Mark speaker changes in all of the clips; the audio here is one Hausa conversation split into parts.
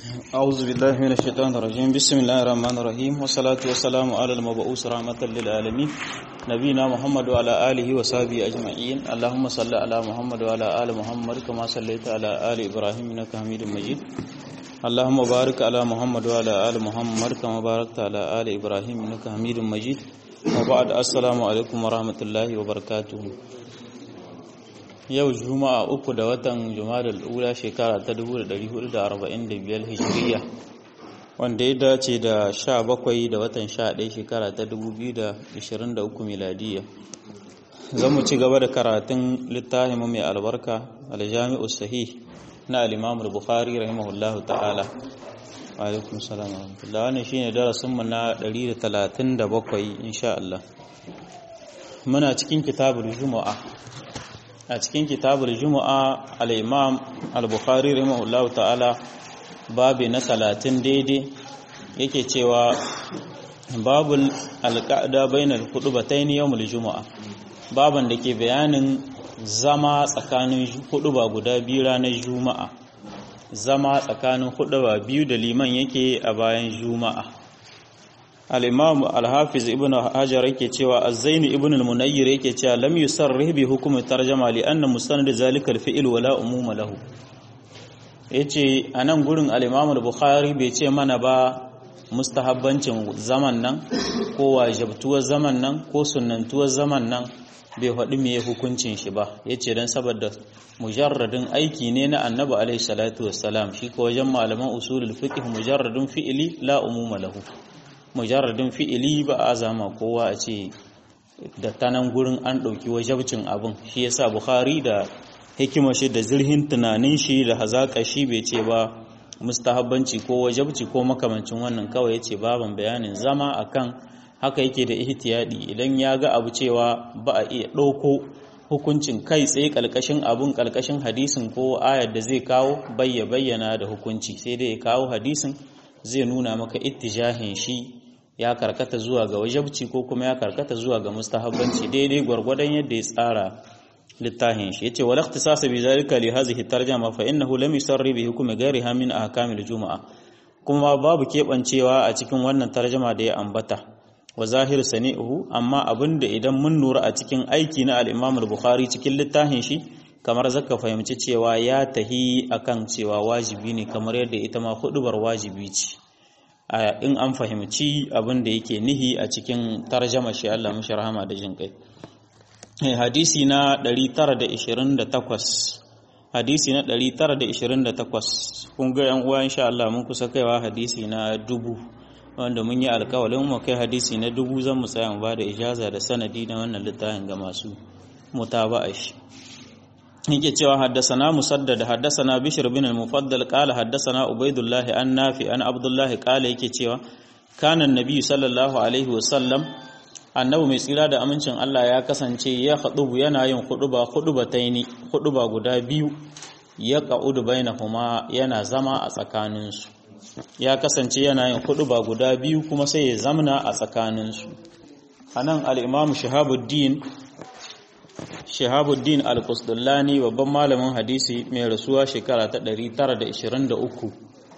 Speaker 1: أعوذ بالله من الشيطان الرجيم بسم الله الرحمن الرحيم والصلاة والسلام على المبعوث رحمة للعالمين نبينا محمد وعلى آله وصحبه أجمعين اللهم صل على محمد وعلى آل محمد كما صليت على آل إبراهيم إنك حميد مجيد اللهم بارك على محمد وعلى آل محمد كما باركت على آل إبراهيم إنك حميد مجيد وبعد السلام عليكم ورحمة الله وبركاته yau juma'a uku da watan juma'a ula shekara ta 1445 hijiriya wanda ya dace da 17 da watan 11 shekara ta 2023 miladiya zan mu ci gaba da karatun littafin mai albarka aljami'u sahih na al-imam al-bukhari rahimahullahu ta'ala wa alaikum salam wa rahmatullah wannan shine darasin mu na 137 insha Allah muna cikin kitabul juma'a a cikin kitabul juma'a al-imam al-bukhari rahimahullah ta'ala babi na talatin daidai yake cewa babul alqa'da bainal khutbatayn yawmul juma'a baban da ke bayanin zama tsakanin huduba guda biyu ranar juma'a zama tsakanin huduba biyu da liman yake a bayan juma'a al-imam al-hafiz ibn hajar yake cewa az-zain ibn al-munayyir yake cewa lam yusarrih bi hukm tarjama li anna mustanad zalika al-fi'l wala umuma lahu yace anan gurin al-imam al-bukhari bai ce mana ba mustahabbancin zaman nan ko wajibtuwar zaman nan ko sunnantuwar zaman nan bai faɗi me hukuncin shi ba yace dan saboda mujarradin aiki ne na annabi alaihi salatu wassalam shi ko wajen malaman usulul fiqh mujarradin fi'li la umuma lahu mujarradin fi'ili ba a zama kowa a ce da tanan gurin an ɗauki wajabcin abin shi yasa bukhari da hikima shi da zirhin tunanin shi da hazaƙa shi bai ce ba mustahabbanci ko wajabci ko makamancin wannan kawai ya ce baban bayanin zama akan haka yake da ihtiyadi idan ya ga abu cewa ba a iya ɗauko hukuncin kai tsaye ƙalƙashin abun ƙalƙashin hadisin ko ayar da zai kawo bayya bayyana da hukunci sai dai ya kawo hadisin zai nuna maka ittijahin shi ya karkata zuwa ga wajabci ko kuma ya karkata zuwa ga mustahabbanci daidai gwargwadon yadda ya tsara littafin shi yace wal ikhtisas bi zalika li hadhihi tarjuma fa innahu lam yusarri bi hukmi ghayriha min ahkamil juma'a kuma babu kebancewa a cikin wannan tarjuma da ya ambata wa zahir sani'uhu amma abinda idan mun lura a cikin aiki na al-Imam al-Bukhari cikin littafin shi kamar zaka fahimci cewa ya tahi akan cewa wajibi ne kamar yadda ita ma hudubar wajibi ce in an fahimci abin da yake nihi a cikin tarjama shi Allah mashi rahama da jin kai hadisi na 928 hadisi na 928 kun ga yan uwa insha Allah mun kusa kaiwa hadisi na dubu wanda mun yi alkawalin mu kai hadisi na dubu zan mu tsaya mu ba da ijaza da sanadi na wannan littafin ga masu mutaba'a shi yake cewa haddasana musaddad haddasana bishr bin al-mufaddal qala haddasana ubaidullah an nafi an abdullah qala yake cewa kana annabi sallallahu alaihi wasallam annabi mai tsira da amincin Allah ya kasance ya khudubu yana yin khuduba khudubataini khuduba guda biyu ya qa'udu bainahuma yana zama a tsakaninsu ya kasance yana yin khuduba guda biyu kuma sai ya zamna a tsakaninsu anan al-imam shahabuddin Shahabuddin Al-Qusdullani babban malamin hadisi mai rasuwa shekara ta 923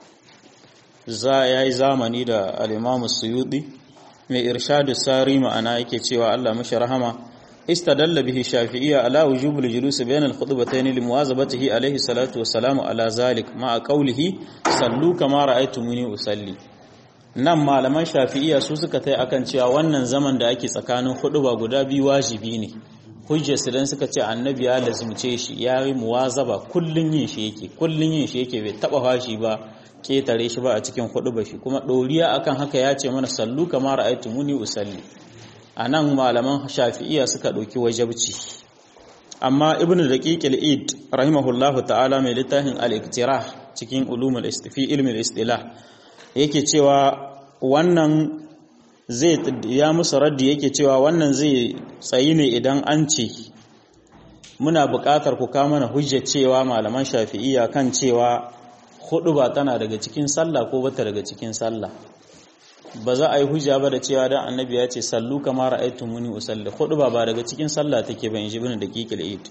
Speaker 1: za yayi zamani da al-Imam Suyuti mai irshadu sari ma'ana yake cewa Allah mashi rahama istadalla bihi Shafi'iyya ala wujubul julus bayna al-khutbatayn li muwazabatihi alayhi salatu wassalamu ala zalik ma'a qawlihi sallu kama ra'aytumuni usalli nan malaman Shafi'iyya su suka tai akan cewa wannan zaman da ake tsakanin huduba guda biyu wajibi ne hujjarsu don suka ce annabi ya lazumce shi ya yi muwazaba kullun yin shi yake kullun yin shi yake bai taba fashi ba ketare shi ba a cikin hudu ba shi kuma ɗoriya akan haka ya ce mana sallu kamar ra'aytu muni usalli anan malaman shafi'iyya suka ɗauki wajabci amma ibnu daqiq al-id rahimahullahu ta'ala mai littafin al-iktirah cikin ulumul istifi ilmi al-istilah yake cewa wannan zai ya musu raddi yake cewa wannan zai tsayi ne idan an ce muna buƙatar ku kama mana hujjar cewa malaman shafi'iyya kan cewa hudu ba tana daga cikin sallah ko bata daga cikin sallah ba za a yi hujja ba da cewa dan annabi ya ce sallu kama ra'aytu muni usalli hudu ba ba daga cikin sallah take ba inji bin daqiqil eid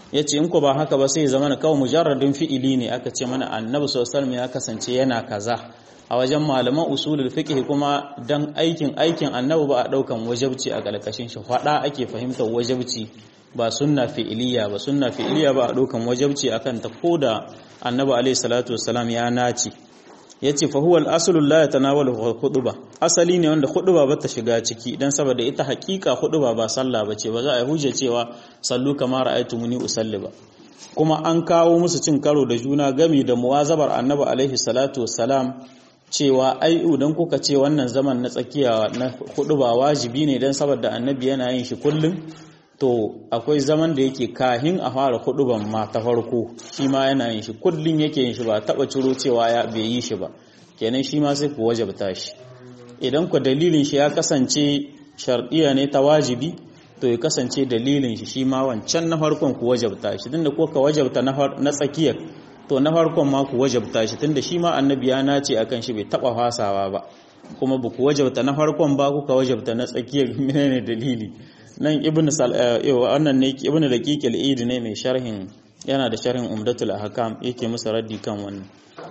Speaker 1: yace in ko ba haka ba sai zama kawai mujarradin fi'ili ne aka ce mana annabi sallallahu alaihi ya kasance yana kaza a wajen malaman usulul fiqh kuma dan aikin aikin annabi ba a daukan wajabci a galkashin shi fada ake fahimtar wajabci ba sunna fi'iliya ba sunna fi'iliya ba a daukan wajabci akan ta koda annabi alaihi salatu wassalam ya naci yace fa huwa al-aslu la yatanawalu khutba asali ne wanda khutba ba ta shiga ciki dan saboda ita hakika khutba ba sallah bace ba za a hujja cewa sallu kama ra'aytumuni usalli ba kuma an kawo musu cin karo da juna gami da muwazabar annabi alaihi salatu wassalam cewa ai idan kuka ce wannan zaman na tsakiya na khutba wajibi ne dan saboda annabi yana yin shi kullum to akwai zaman da yake kahin a fara huduban ma ta farko shi ma yana yin shi kullum yake yin shi ba taba ciro cewa ya bai yi shi ba kenan shi ma sai ku wajabta shi idan ku dalilin shi ya kasance shardiya ne ta wajibi to ya kasance dalilin shi shi ma wancan na farkon ku wajabta shi tunda ko ka wajabta na tsakiyar to na farkon ma ku wajabta shi tunda shi ma annabi ya nace akan shi bai taba fasawa ba kuma ba ku wajabta na farkon ba kuka wajabta na tsakiyar menene dalili nan ibn wannan ne ibn daqiq al-eid ne mai sharhin yana da sharhin umdatul ahkam yake musu raddi kan wannan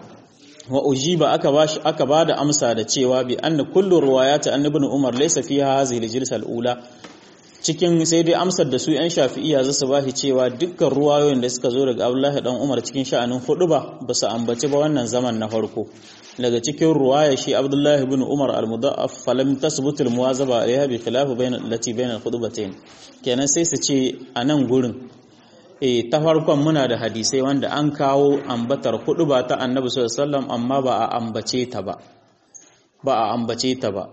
Speaker 1: wa ujiba aka bashi aka bada amsa da cewa bi anna kullu riwayat an ibn umar laysa fiha hadhihi al-jilsa al-ula cikin sai dai amsar da su yan shafi'iyya zasu bashi cewa dukkan ruwayoyin da suka zo daga abdullahi dan umar cikin sha'anin hudu ba ba su ambaci ba wannan zaman na farko daga cikin ruwaya shi abdullahi ibn umar al-mudaffaf falam tasbutu al-muwazaba alayha bi khilaf bain allati bain al-khutbatayn kenan sai su ce a nan gurin eh ta farkon muna da hadisai wanda an kawo ambatar ba ta annabi sallallahu alaihi wasallam amma ba a ambace ta ba ba a ambace ta ba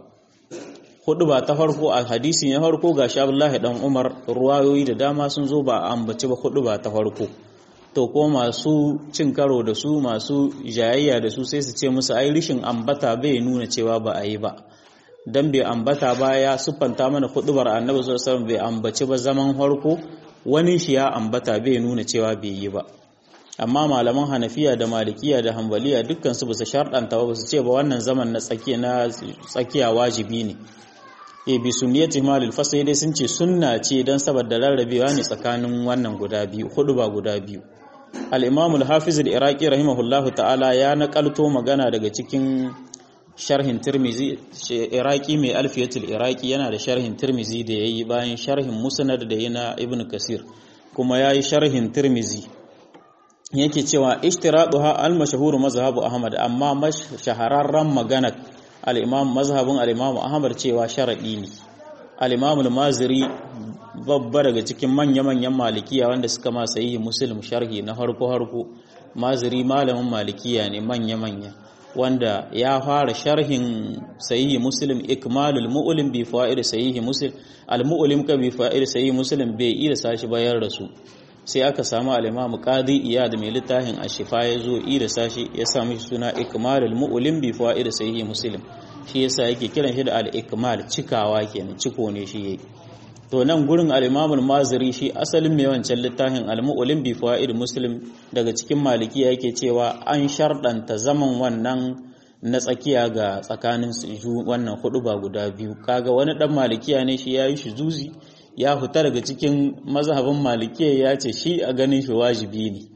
Speaker 1: ba ta farko a hadisi na farko gashi abdullahi dan umar ruwayoyi da dama sun zo ba a ambace ba ba ta farko to ko masu cin karo da su masu jayayya da su sai su ce musu ai rishin ambata bai nuna cewa ba a yi ba dan bai ambata ba ya siffanta mana hudubar annabi sallallahu alaihi wasallam bai ambaci ba zaman harko wani shi ya ambata bai nuna cewa bai yi ba amma malaman hanafiya da malikiya da hambaliya dukkan su basu sharɗanta ba su ce ba wannan zaman na tsakiya na tsakiya wajibi ne e bi sunniyati malil fasai dai sun ce sunna ce dan saboda rarrabewa ne tsakanin wannan guda biyu hudu ba guda biyu al-imam al-hafiz al-iraqi rahimahullahu ta'ala ya nakalto magana daga cikin sharhin tirmizi iraqi mai alfiyatul iraqi yana da sharhin tirmizi da yayi bayan sharhin musnad da yana ibn kasir kuma yayi sharhin tirmizi yake cewa ishtiraduha al-mashhur mazhabu ahmad amma shahararren magana al-imam mazhabin al-imam ahmad cewa sharadi ne al-imam al-maziri babba daga cikin manya-manyan malikiya wanda suka ma sahihi muslim sharhi na harko harko maziri malamin malikiya ne manya-manya wanda ya fara sharhin sahihi muslim ikmalul mu'lim bi fa'id sahihi muslim al-mu'lim ka bi fa'id sahihi muslim bai iya sashi bayar da su sai aka samu al-imam qadi iyad mai littafin ashifa ya zo ida sashi ya samu shi suna ikmalul mu'lim bi fa'id sahihi muslim shi yasa yake kiran shi da al-ikmal cikawa kenan ciko ne shi yake to nan gurin al-imam al-maziri shi asalin mai wancan littafin al-mu'lim bi fa'id muslim daga cikin malikiya yake cewa an shardanta zaman wannan na tsakiya ga tsakanin wannan hudu ba guda biyu kaga wani dan malikiya ne shi yayi shi zuzi ya fita daga cikin mazhabin malikiya ya ce shi a ganin shi wajibi ne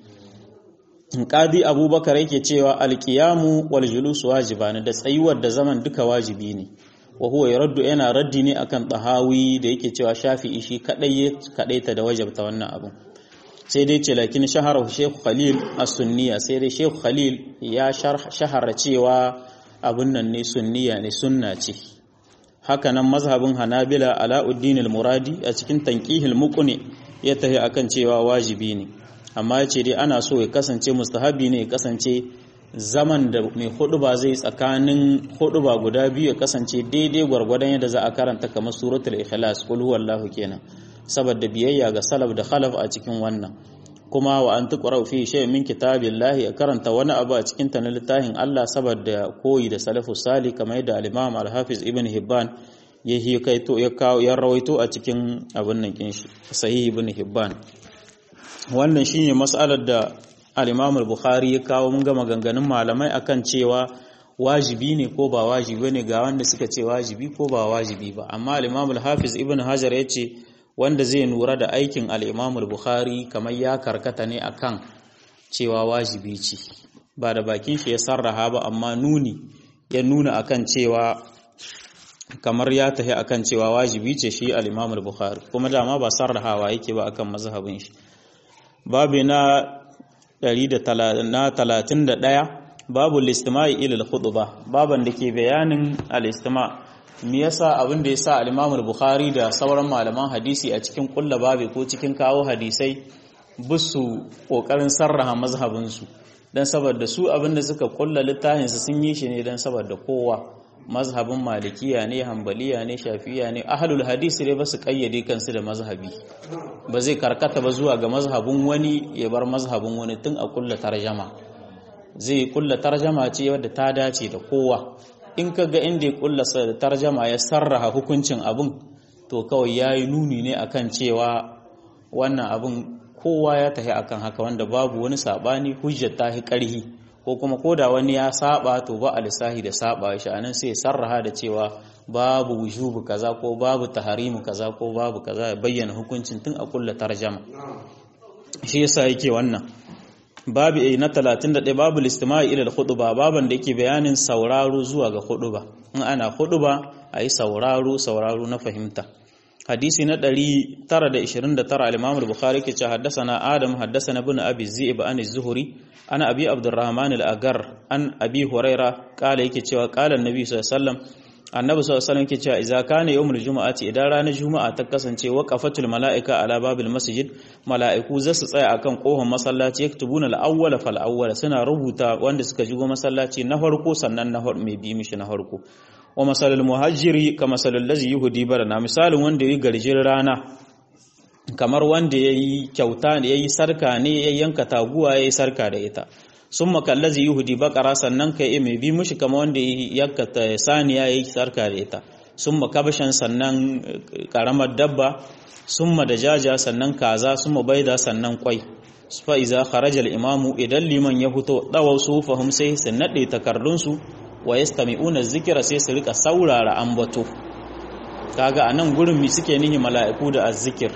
Speaker 1: qadi abubakar yake cewa alqiyamu wal julus wajibani da tsayuwar da zaman duka wajibi ne wa huwa yaraddu yana raddi ne akan tahawi da yake cewa shafi'i shi kadai kadaita da wajabta wannan abu sai dai ce lakin shahara Sheikh Khalil as-sunniya sai dai Sheikh Khalil ya shahara cewa abun nan ne sunniya ne sunna ce haka nan mazhabin Hanabila Alauddin al-Muradi a cikin tanqihil muqni ya tafi akan cewa wajibi ne amma yace dai ana so ya kasance mustahabi ne ya kasance zaman da mai huduba zai tsakanin huduba guda biyu ya kasance daidai gwargwadon yadda za a karanta kamar suratul ikhlas qul huwallahu kenan saboda biyayya ga salaf da khalaf a cikin wannan kuma wa an tuqra fi shay min kitabillahi a karanta wani abu a cikin ta na littafin Allah saboda koyi da salafu salih kamar yadda al-imam al-hafiz ibn hibban ya hikaito ya kawo ya rawaito a cikin abin nan kin shi sahih ibn hibban wannan shine mas'alar da al-Imam al-Bukhari ya kawo mun ga maganganun malamai akan cewa wajibi ne ko ba wajibi ne ga wanda suka ce wajibi ko ba wajibi ba amma al-Imam al-Hafiz Ibn Hajar ya ce wanda zai nura da aikin al-Imam al-Bukhari kamar ya karkata ne akan cewa wajibi ce ba da bakin shi ya sarraha ba amma nuni ya nuna akan cewa kamar ya tafi akan cewa wajibi ce shi al-Imam al-Bukhari kuma dama ba sarrahawa yake ba akan mazhabin shi babu na 131 babu listima'i ila al-khutbah baban da ke bayanin al-istima me yasa abin da yasa al-Imam al-Bukhari da sauran malaman hadisi a cikin kulla babu ko cikin kawo hadisai busu kokarin sarraha mazhabin su dan saboda su abin da suka kulla littafin su sun yi shi ne dan saboda kowa mazhabin malikiya ne hambaliya ne shafiya ne ahlul hadisi ne ba su kayyade kansu da mazhabi ba zai karkata ba zuwa ga mazhabin wani ya bar mazhabin wani tun a kulla tarjama zai kulla tarjama ce wadda ta dace da kowa in ka ga inda ya kulla tarjama ya sarraha hukuncin abin to kawai ya yi nuni ne akan cewa wannan abin kowa ya tafi akan haka wanda babu wani sabani hujjar ta fi karhi ko kuma koda wani ya saba to ba a lissahi da saba shi anan sai sarraha da cewa babu wujubu kaza ko babu taharimu kaza ko babu kaza ya bayyana hukuncin tun a kulla tarjama shi yasa yake wannan babu na 31 babu listima'i ila al-khutba baban da yake bayanin sauraro zuwa ga khutba in ana khutba ayi sauraro sauraro na fahimta hadisi na 929 al-Imam al-Bukhari ke ce haddathana Adam haddathana ibn Abi Zi'b an az-Zuhri ana Abi Abdurrahman al-Agar an Abi Huraira kala yake cewa kala Annabi sallallahu alaihi wasallam Annabi sallallahu alaihi wasallam yake cewa idza kana yawmul jumu'ati idan ranar juma'a ta kasance waqafatul mala'ika ala babil masjid mala'iku za su tsaya akan kohon masallaci yaktubuna al-awwala fal awwala suna rubuta wanda suka shigo masallaci na farko sannan na mai bi mishi na farko wa masalul muhajiri ka masalul lazi yuhudi barana misalin wanda yayi garjin rana kamar wanda yayi kyauta ne yayi sarka ne ya yanka taguwa yayi sarka da ita summa kallazi yuhudi baqara sannan kai mai bi mishi kamar wanda yayi yanka saniya yayi sarka da ita summa kabashan sannan karamar dabba summa dajaja sannan kaza summa baida sannan kwai fa iza kharaja al-imamu idan liman ya fito dawaw sufahum sai su nade takardunsu wa yastami'una zikira sai su rika saurara ambato kaga anan gurin mi suke nihi mala'iku da azzikir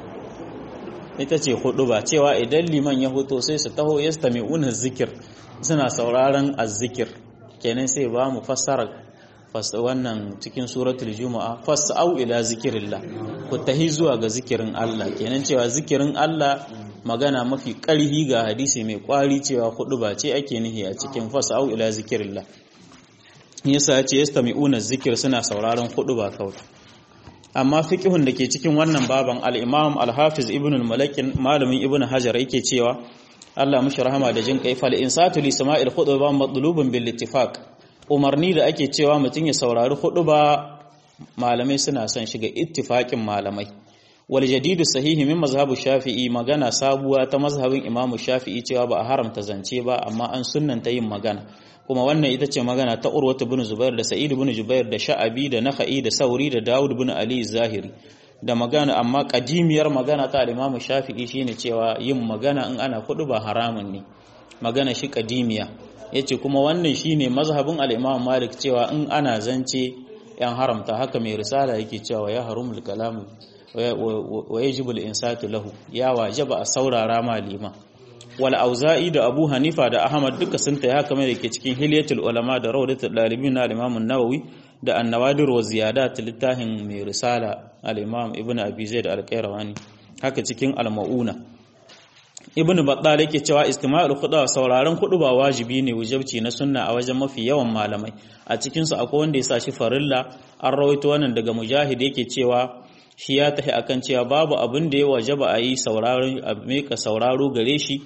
Speaker 1: ita ce hudu ba cewa idan liman ya hoto sai su taho yastami'una zikir suna sauraron azzikir kenan sai ba mu fassara wannan cikin suratul juma'a fas'au ila zikirillah ku tahi zuwa ga zikirin Allah kenan cewa zikirin Allah magana mafi ƙarhi ga hadisi mai ƙwari cewa hudu ba ce ake nihi a cikin fas'au ila zikirillah yasa ya ce yastami'una zikir suna sauraron hudu ba kawai amma fiqhun da ke cikin wannan baban al-Imam al-Hafiz Ibn al-Malakin malamin Ibn Hajar yake cewa Allah mushi rahama da jin kai fal insatu li sama'il khutba matlubun bil ittifaq umarni da ake cewa mutum ya saurari khutba malamai suna son shiga ittifaqin malamai wal jadidu sahihi min mazhabu shafi'i magana sabuwa ta mazhabin Imam Shafi'i cewa ba a haramta zance ba amma an sunnanta yin magana kuma wannan ita ce magana ta Urwatu bin Zubair da Sa'id bin Jubair da Sha'abi da Nakhai da Sauri da Dawud bin Ali Zahiri da magana amma kadimiyar magana ta Imam Shafi'i shine cewa yin magana in ana kudu ba haramun ne magana shi kadimiya yace kuma wannan shine mazhabin al-Imam Malik cewa in ana zance yan haramta haka mai risala yake cewa ya harumul kalam wa yajibu al-insatu lahu ya wajaba a saurara malima wal auza'i da abu hanifa da ahmad duka sun taya kamar da ke cikin hilyatul ulama da rawdatul dalibin na al-imam an-nawawi da an-nawadir wa ziyadat littafin mai risala al-imam ibnu abi zaid al-qayrawani haka cikin al-mauna ibnu battal yake cewa istima'ul khutba sauraron ba wajibi ne wajibci na sunna a wajen mafi yawan malamai a cikin su akwai wanda ya sa shi farilla an rawaito wannan daga mujahid yake cewa shi ya tafi akan cewa babu abin da ya wajaba a yi sauraron a meka sauraro gare shi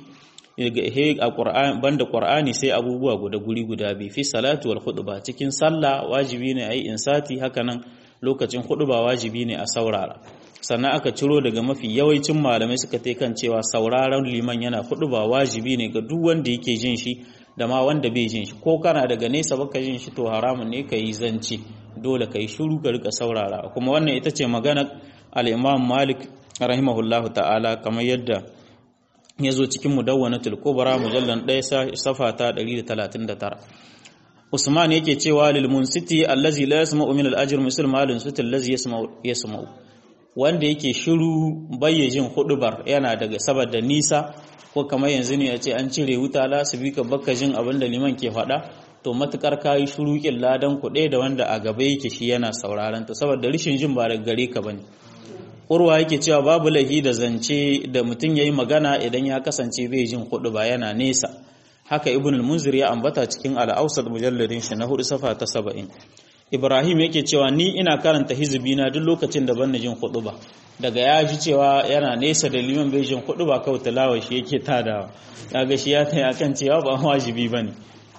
Speaker 1: a Qur'ani banda Qur'ani sai abubuwa guda guri guda bi fi salatu wal khutba cikin sallah wajibi ne ayi insati hakanan lokacin khutba wajibi ne a saurara sannan aka ciro daga mafi yawancin malamai suka tai kan cewa sauraron liman yana khutba wajibi ne ga duk wanda yake jin shi da ma wanda bai jin shi ko kana daga nesa baka jin shi to haramun ne kai zance dole kai shiru ka rika saurara kuma wannan ita ce magana al-Imam Malik rahimahullahu ta'ala kamar yadda ya zo cikin mudawwanatul kubra mujallan 1 safa ta 139 Usman yake cewa lil munsiti allazi la yasma'u min al-ajr misl malin sutil allazi yasma'u yasma'u wanda yake shiru bayyajin hudubar yana daga saboda nisa ko kamar yanzu ne a ce an cire wuta la su bi ka baka jin abin da liman ke faɗa to matukar kayi shiru kin ladan kuɗe da wanda a gaba yake shi yana sauraron ta saboda rishin jin ba daga gare ka bane urwa yake cewa babu lahi da zance da mutum yayi magana idan ya kasance bai jin hudu ba yana nesa haka ibn al-munzir ya ambata cikin al-awsat mujalladin shi na hudu safa ta 70 ibrahim yake cewa ni ina karanta hizbi na duk lokacin da ban jin hudu ba daga ya ji cewa yana nesa da liman bai jin hudu ba kawai tilawa shi yake tadawa kaga shi ya tayi akan cewa ba wajibi bane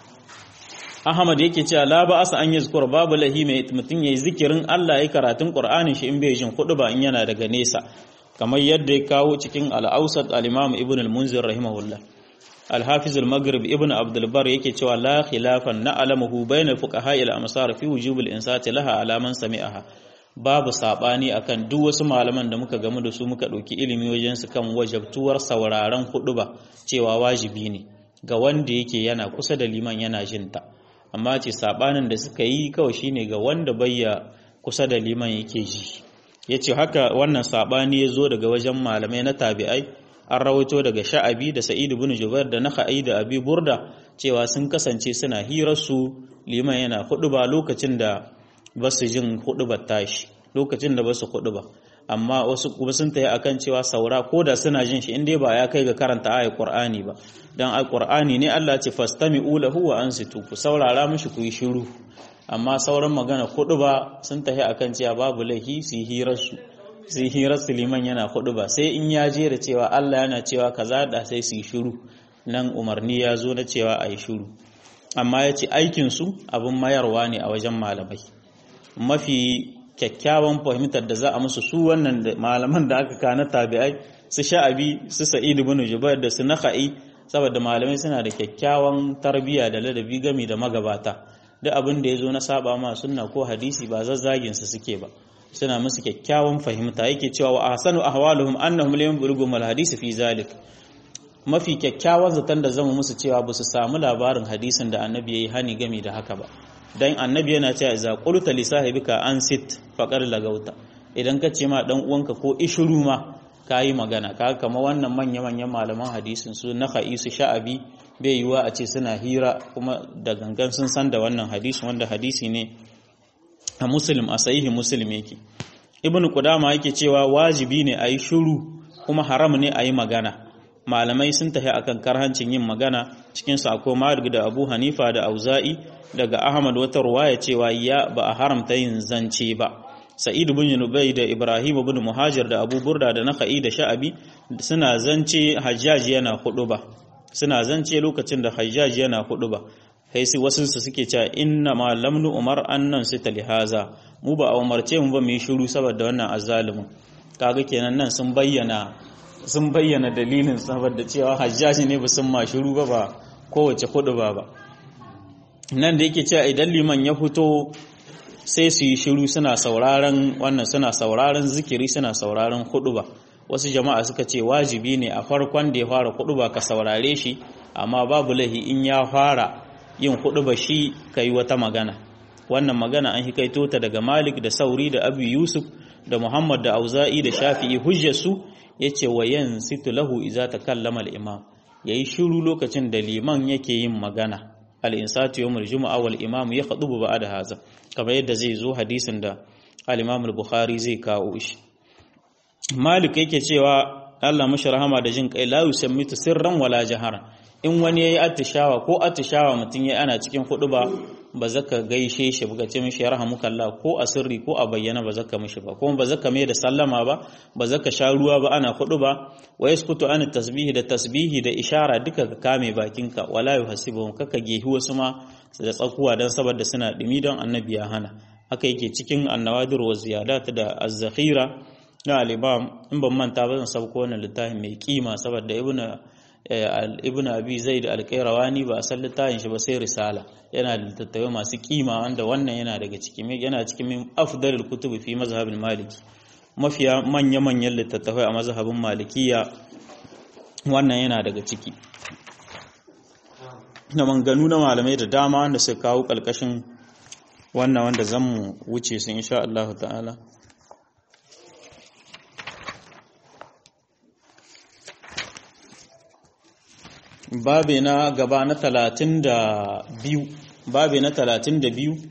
Speaker 1: Ahmad yake cewa la ba asa an yazkur babu lahi mai mutum yayi zikirin Allah yayi karatun Qur'anin shi in bai jin hudu ba in yana daga nesa kamar yadda ya kawo cikin al-Awsat al-Imam Ibn al-Munzir rahimahullah al-Hafiz al-Maghrib Ibn Abdul Bar yake cewa la khilafan na'lamuhu bayna fuqaha al-amsar fi wujub al-insati laha ala man sami'aha babu sabani akan duk wasu malaman da muka gamu da su muka dauki ilimi wajen su kan wajabtuwar sauraron hudu ba cewa wajibi ne ga wanda yake yana kusa da liman yana jinta amma ce sabanin da suka yi kawai shine ga wanda bayya kusa da liman yake ji yace haka wannan sabani ya zo daga wajen malamai na tabi'ai an rawaito daga sha'abi da sa'id ibn jubair da nakhai da abi burda cewa sun kasance suna hirar su liman yana ba lokacin da basu jin hudubar tashi lokacin da basu ba amma wasu kuma sun tayi akan cewa saura ko da suna jin shi inda ba ya kai ga karanta ayat qur'ani ba dan alqur'ani ne Allah ce fastami'u lahu wa ansitu ku saurara mishi ku yi shiru amma sauran magana kudu ba sun tahi akan cewa babu laihi su hirar su su hirar su liman yana kudu ba sai in ya je da cewa Allah yana cewa kaza da sai su yi shiru nan umarni ya zo na cewa a yi shiru amma ya ce aikin su abin mayarwa ne a wajen malamai mafi kyakkyawan fahimtar da za a musu su wannan malaman da aka kana tabi'ai su sha'abi su sa'id ibn jubair da su nakhai saboda malamai suna da kyakkyawan tarbiyya da ladabi gami da magabata duk abin da yazo na saba ma sunna ko hadisi ba zazzagin su suke ba suna musu kyakkyawan fahimta yake cewa wa ahsanu ahwaluhum annahum lam yablugu mal hadisi fi zalik mafi kyakkyawan zaton da zama musu cewa ba su samu labarin hadisin da annabi yayi hani gami da haka ba dan annabi yana cewa idza qulta li sahibika ansit faqad lagauta idan ka ce ma dan uwanka ko ishuru ma kayi magana ka kama wannan manya manyan malaman hadisin su na su sha'abi bai yiwa a ce suna hira kuma da gangan sun san da wannan hadisi wanda hadisi ne a muslim a sahihi muslim yake ibnu qudama yake cewa wajibi ne ayi shiru kuma haram ne ayi magana malamai sun tafi akan karhancin yin magana cikin su akwai Malik da Abu Hanifa da Auza'i daga Ahmad wata ruwaya cewa ya ba a haramta yin zance ba Sa'id bin Nubay da Ibrahim bin Muhajir da Abu Burda da Nakhai da Sha'abi suna zance Hajjaj yana ba. suna zance lokacin da Hajjaj yana ba. sai su wasu su suke cewa inna ma lamnu umar annan sita lihaza mu ba a umarce mu ba mu yi shiru saboda wannan azzalimin kaga kenan nan sun bayyana sun bayyana dalilin saboda cewa hajjaji ne ba sun ma shiru ba ba kowace hudu ba ba nan da yake cewa idan liman ya fito sai su yi shiru suna sauraron wannan suna sauraron zikiri suna sauraron hudu ba wasu jama'a suka ce wajibi ne a farkon da ya fara hudu ba ka saurare shi amma babu lahi in ya fara yin hudu ba shi ka yi wata magana wannan magana an hikaito ta daga malik da sauri da abu yusuf da muhammad da auza'i da shafi'i hujjarsu ya ce wa yan situ lahu iza ta kallama al'imam ya yi shiru lokacin da liman yake yin magana al'insatu yawon juma'a wal imamu ya haɗu ba da haza kamar yadda zai zo hadisin da al'imam al-bukhari zai kawo shi malik yake cewa allah mashi rahama da jin kai la yusammitu sirran wala jaharan in wani yayi attishawa ko attishawa mutum ya ana cikin hudu ba ba zaka gaishe shi ba ce mishi yarhamukallah ko a sirri ko a bayyana ba zaka mishi ba kuma ba zaka mai da sallama ba ba zaka sha ruwa ba ana hudu ba wa yaskutu an tasbihi da tasbihi da ishara duka ka kame bakinka wala yuhasibu kaka gehi wasu ma da tsakuwa dan saboda suna dumi don annabi ya hana haka yake cikin annawadir wa ziyadat da az-zakhira na al-imam in ban manta ba zan sauko wannan littafin mai kima saboda ibnu ibn abi zaid al-qayrawani ba a san littafin shi ba sai risala yana da littattafai masu kima wanda wannan yana daga cikin yana cikin min afdalul kutubi fi mazhabin maliki mafiya manya manyan littattafai a mazhabin malikiya wannan yana daga ciki na manganu na malamai da dama wanda suka kawo kalkashin wannan wanda zan mu wuce su insha Allah ta'ala babe na gaba na talatin da biyu babe na talatin da biyu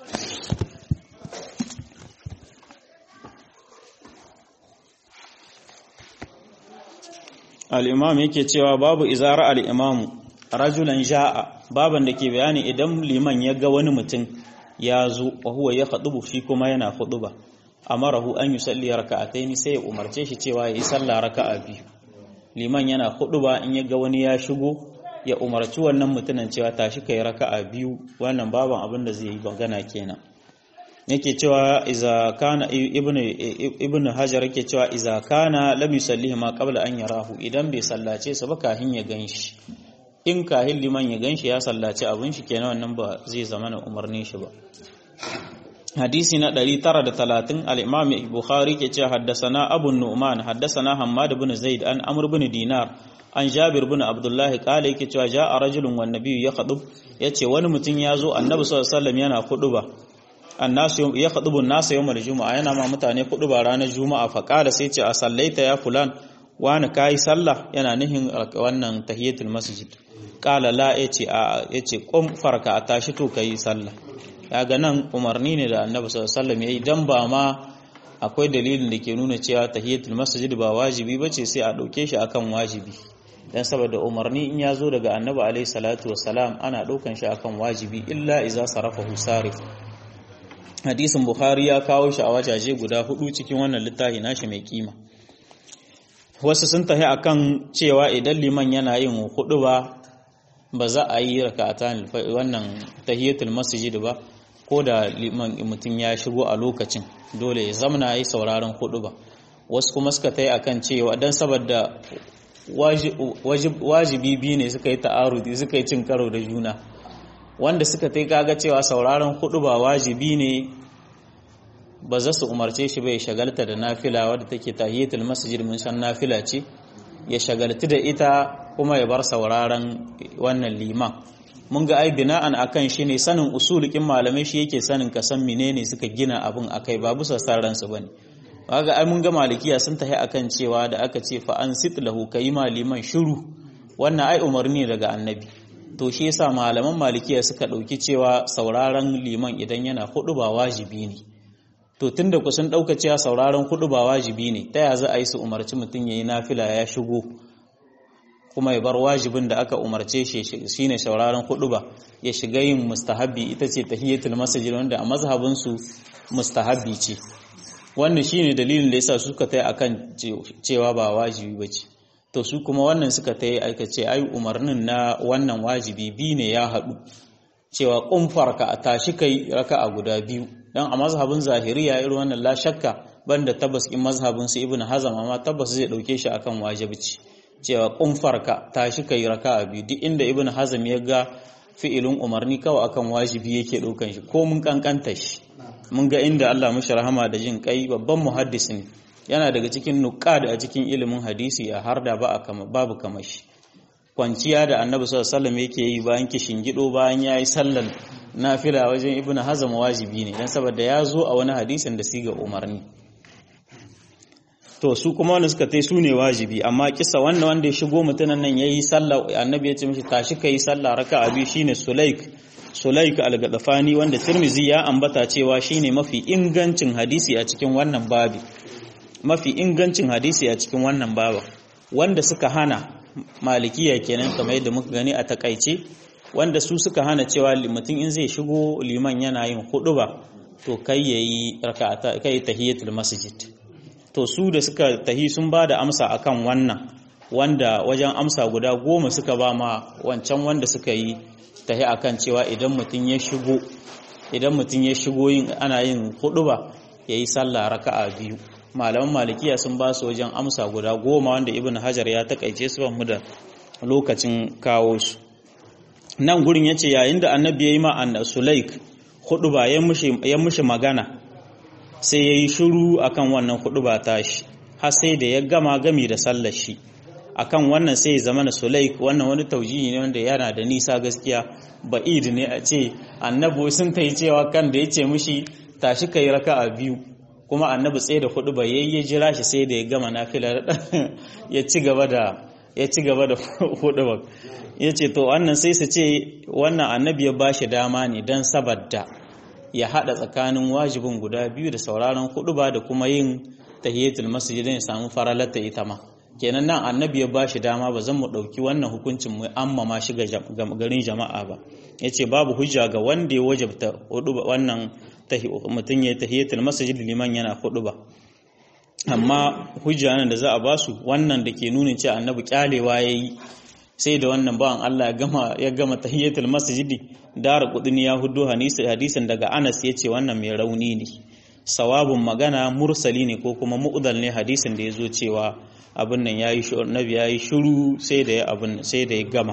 Speaker 1: al'imam yake cewa babu izara al'imamu rajulan ja'a baban da ke bayani idan liman ya ga wani mutum ya zo wa huwa ya haɗubu shi kuma yana ba. amarahu an yi salli raka'ataini sai ya umarce shi cewa ya yi sallah raka'a biyu liman yana ba in ya ga wani ya shigo ya umarci wannan mutumin cewa tashi kai raka'a biyu wannan baban abin da zai yi bangana kenan yake cewa iza kana ibnu ibnu hajar yake cewa iza kana lam yusallihi ma qabla an yarahu idan bai sallace su ba kahin ya ganshi in kahin liman ya ganshi ya sallace abin shi kenan wannan ba zai zama na umarnin shi ba hadisi na 930 al-imam bukhari ke cewa haddasana abu nu'man haddasana hammad ibn zaid an amr ibn dinar an jabir ibn abdullah kala yake cewa ja'a rajulun wan nabiyyu yakhdub yace wani mutum ya zo annabi sallallahu alaihi wasallam yana kuduba annasu ya khudubu nasu yawmal juma'a yana ma mutane kuduba ranar juma'a fa kala sai ce a sallaita ya fulan wani kai sallah yana nihin wannan tahiyatul masjid kala la yace a yace qum farka a tashi to kai sallah kaga nan umarni ne da annabi sallallahu alaihi wasallam yayi dan ba ma akwai dalilin da ke nuna cewa tahiyatul masjid ba wajibi bace sai a dauke shi akan wajibi dan saboda umarni in ya zo daga annabi alaihi salatu wassalam ana daukan shi akan wajibi illa iza sarafahu sarif hadisin bukhari ya kawo shi a wajaje guda hudu cikin wannan littafi nashi mai kima wasu sun tahi akan cewa idan liman yana yin hudu ba ba za a yi raka'atan wannan tahiyatul masjid ba ko da liman mutum ya shigo a lokacin dole ya zamana yi sauraron hudu ba wasu kuma suka tayi akan cewa dan saboda wajibi biyu ne suka yi ta'arudi suka yi cin karo da juna wanda suka ta kaga cewa sauraron hudu ba wajibi ne ba za su umarce shi bai shagalta da nafila wadda take tahiyatul masjid mun san nafila ce ya shagaltu da ita kuma ya bar sauraron wannan liman mun ga ai bina'an akan shi ne sanin usulukin malamai shi yake sanin ka san menene suka gina abin akai ba bisa sarran su bane kaga ai mun ga malikiya sun tahi akan cewa da aka ce fa an sit lahu kai liman shiru wannan ai umarni daga annabi to shi yasa malaman malikiya suka ɗauki cewa sauraron liman idan yana hudu ba wajibi ne to tunda ku sun ɗauka cewa sauraron hudu ba wajibi ne ta ya za a yi su umarci mutum ya yi nafila ya shigo kuma ya bar wajibin da aka umarce shi shine sauraron hudu ba ya shiga yin mustahabbi ita ce tahiyatul masjid wanda a mazhabin su mustahabbi ce wannan shine dalilin da yasa suka tai akan cewa ba wajibi bace to su kuma wannan suka ta yi aikace ai umarnin na wannan wajibi bi ne ya haɗu cewa ƙumfarka a tashi kai raka a guda biyu don a mazhabin zahiriya irin wannan la shakka banda tabbas in mazhabin su ibnu hazam amma tabbas zai dauke shi akan wajibi cewa ƙumfarka tashi kai raka a biyu duk inda ibnu hazam ya ga fi'ilin umarni kawai akan wajibi yake ɗaukan shi ko mun kankanta shi mun ga inda Allah mushi rahama da jin kai babban muhaddis ne yana daga cikin nuqad a cikin ilimin hadisi a har da ba kama babu kamar shi kwanciya da annabi sallallahu alaihi wasallam yake yi bayan kishin gido bayan yayi sallar nafila wajen ibnu hazm wajibi ne dan saboda ya zo a wani hadisin da siga umarni to su kuma wanda suka tai su ne wajibi amma kisa wannan wanda ya shigo mutunan nan yayi sallah annabi ya ce mishi tashi kai sallah raka'a biyu shine sulaik sulaik al-gadafani wanda tirmizi ya ambata cewa shine mafi ingancin hadisi a cikin wannan babi mafi ingancin hadisi a cikin wannan baba wanda suka hana malikiya kenan kamar yadda muka gani a takaice wanda su suka hana cewa mutum in zai shigo liman yana yin ba to kai yayi raka'ata kai tahiyatul masjid to su da suka tahi sun ba da amsa akan wannan wanda wajen amsa guda goma suka ba ma wancan wanda suka yi tahi akan cewa idan mutum ya shigo idan mutum ya shigo yin ana yin huduba yayi sallah raka'a biyu malaman malikiya sun ba su wajen amsa guda goma wanda ibn hajar ya takaice su mu da lokacin kawo su nan gurin ya ce yayin da annabi ya yi ma an sulaik hudu ba ya mushi magana sai ya yi shuru akan wannan hudu ba tashi har sai da ya gama gami da sallar shi akan wannan sai ya zama na sulaik wannan wani taujihi ne wanda yana da nisa gaskiya ba'id ne a ce annabi sun ta yi cewa kan da ya ce mushi tashi ka yi raka'a biyu kuma annabi tsaye da hudu ba yayi ya jira shi sai da ya gama nafilar ya ci gaba da ya ci gaba da hudubar ya ce to wannan sai su ce wannan annabi ya bashi dama ne don saboda ya hada tsakanin wajibin guda biyu da sauraron huduba da kuma yin tahiyatul masjid ya samu faralata ita ma kenan nan annabi ya bashi dama ba zan mu dauki wannan hukuncin mu amma ma shiga garin jama'a ba yace babu hujja ga wanda ya wajabta huduba wannan mutum ya tahiyatul masjid liman yana huduba amma hujja nan da za a basu wannan da ke nuna cewa annabi kyalewa yayi sai da wannan bawan Allah ya gama ya gama tahiyatul masjidi dar kudin ya hudu hadisin daga Anas yace wannan mai rauni ne sawabun magana mursali ne ko kuma mu'dal ne hadisin da yazo cewa abin nan yayi shi annabi yayi shiru sai da ya abin sai da ya gama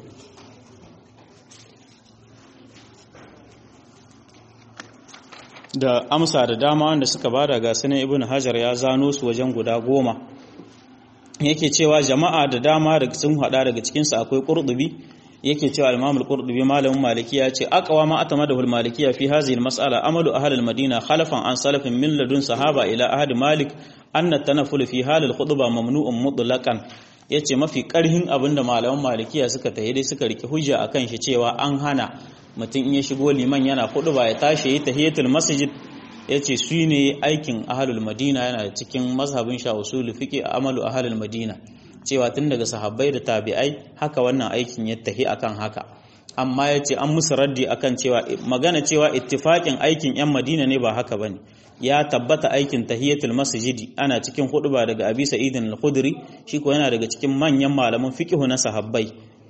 Speaker 1: da amsa da dama wanda suka bada ga sanin ibn hajar ya zano su wajen guda goma yake cewa jama'a da dama daga sun hada daga cikinsu akwai qurdubi yake cewa imam al-qurdubi malamin maliki ya ce aqwa ma atamadahu al-malikiyya fi hadhihi al-mas'ala amalu ahli al-madina khalafan an salafin min ladun sahaba ila ahd malik anna tanafful fi hal al-khutbah mamnu'un mutlaqan yace mafi karhin abinda malaman malikiya suka tayi dai suka rike hujja akan shi cewa an hana mutum in ya shigo liman yana khutba ya tashi yi tahiyatul masjid yace su ne aikin ahlul madina yana da cikin mazhabin sha usul fiqi amalu ahlul madina cewa tun daga sahabbai da tabi'ai haka wannan aikin ya tahi akan haka amma ya ce an musu raddi akan cewa magana cewa ittifaƙin aikin 'yan madina ne ba haka bane ya tabbata aikin tahiyatul masjidi ana cikin huduba daga abi sa'idin al-khudri shi ko yana daga cikin manyan malaman fiqhu na sahabbai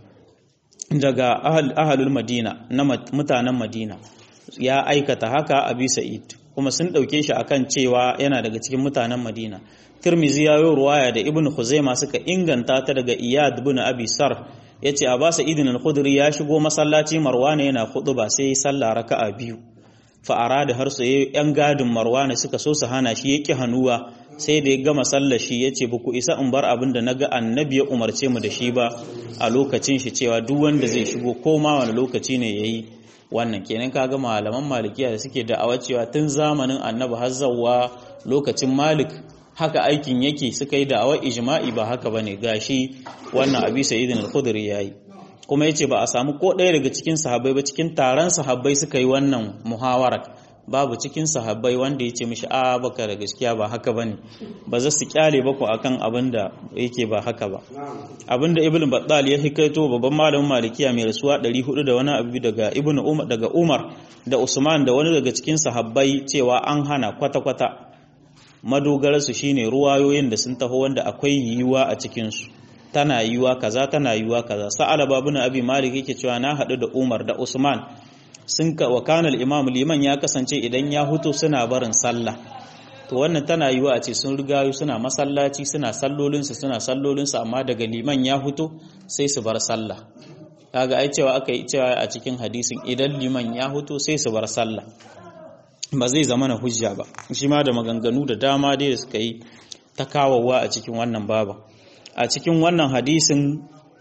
Speaker 1: daga ahalul madina na mutanen madina ya aikata haka abi sa'id kuma sun dauke shi akan cewa yana daga cikin mutanen madina Tirmizi ya yi ruwaya da Ibn Khuzaima suka inganta ta daga Iyad ibn Abi Sar yace Abbas ibn al-Khudri ya shigo masallaci Marwana yana ba sai ya sallah raka'a biyu fa arada har su yan gadin Marwana suka so su hana shi yake hanuwa sai da ya gama sallar shi yace ba ku isa in bar abin da naga annabi ya umarce mu da shi ba a lokacin shi cewa duk wanda zai shigo ko ma wani lokaci ne yayi wannan kenan kaga malaman malikiya da suke da'awa cewa tun zamanin annabi har zawwa lokacin malik haka aikin yake suka yi da'awar ijma'i ba haka bane gashi wannan abi sayyidin al-khudri yayi kuma yace ba a samu ko ɗaya daga cikin sahabbai ba cikin taron sahabbai suka yi wannan muhawara babu cikin sahabbai wanda yace mishi a baka da gaskiya ba haka bane ba za su kyale ba ku akan abin da yake ba haka ba abinda ibn battal ya hikaito babban malamin malikiya mai rasuwa 400 da wani abu daga ibn umar daga umar da usman da wani daga cikin sahabbai cewa an hana kwata-kwata madogararsu shine ruwayoyin da sun taho wanda akwai yiwuwa a cikinsu tana yiwuwa kaza tana yiwuwa kaza sa'ala babun abi malik yake cewa na haɗu da umar da usman sun ka wa kana imam liman ya kasance idan ya huto suna barin sallah to wannan tana yiwuwa a ce sun rigayu suna masallaci suna sallolinsu suna sallolinsu amma daga liman ya huto sai su bar sallah kaga ai cewa aka yi cewa a cikin hadisin idan liman ya huto sai su bar sallah ba zai zama na hujja ba shi ma da maganganu da dama dai da suka yi ta kawowa a cikin wannan baba a cikin wannan hadisin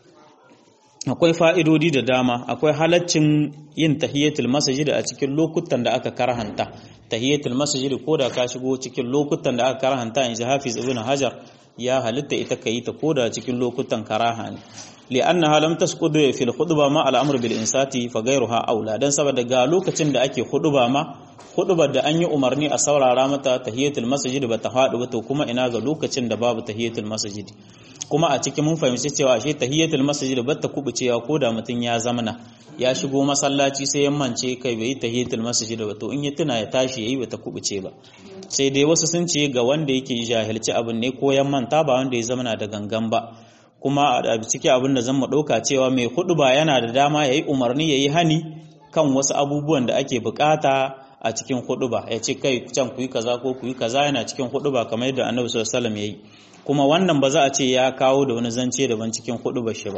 Speaker 1: akwai fa'idodi da dama akwai halaccin yin tahiyatul masajid a cikin lokutan da aka karhanta tahiyatul masajid ko da ka shigo cikin lokutan da aka karhanta in ji hafiz ibn hajar ya halitta ita ka yi ta ko da cikin lokutan karaha ne li'annaha lam tasqud fil khutba ma al-amr bil insati fa ghayruha aula dan saboda ga lokacin da ake khutba ma khutbar da an yi umarni a saurara mata tahiyatul masjid ba ta faɗi ba to kuma ina ga lokacin da babu tahiyatul masjid kuma a cikin mun fahimci cewa ashe tahiyatul masjid ba ta kubucewa ko da mutum ya zamana ya shigo masallaci sai ya mance kai bai tahiyatul masjid ba to in ya tuna ya tashi yayi ba ta kubuce ba sai dai wasu sun ce ga wanda yake jahilci abin ne ko ya manta ba wanda ya zamana da gangan ba kuma a ciki abin da zan mu ɗauka cewa mai hudu ba yana da dama ya yi umarni ya yi hani kan wasu abubuwan da ake bukata a cikin hudu ba ya ce kai can ku yi kaza ko ku yi kaza yana cikin hudu ba kamar yadda annabi sallallahu alaihi ya yi kuma wannan ba za a ce ya kawo da wani zance daban cikin hudu ba shi ba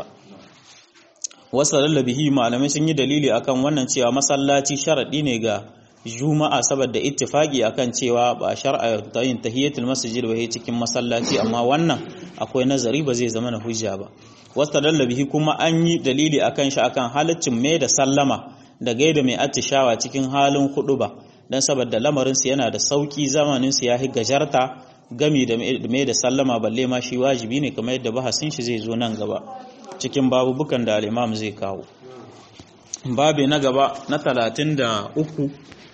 Speaker 1: wasu lallabihi malamai sun yi dalili akan wannan cewa masallaci sharaɗi ne ga juma'a saboda ittifaki akan cewa ba shar'a ta yin tahiyatul masjid ba cikin masallaci amma wannan akwai nazari ba zai zama na hujja ba wasta bihi kuma an yi dalili akan shi akan halaccin mai da sallama da gaida mai attishawa cikin halin hudu ba dan saboda lamarin su yana da sauki zamanin su yahi gajarta gami da mai da sallama balle ma shi wajibi ne kamar yadda bahasin shi zai zo nan gaba cikin babubukan da al-imam zai kawo babi na gaba na 33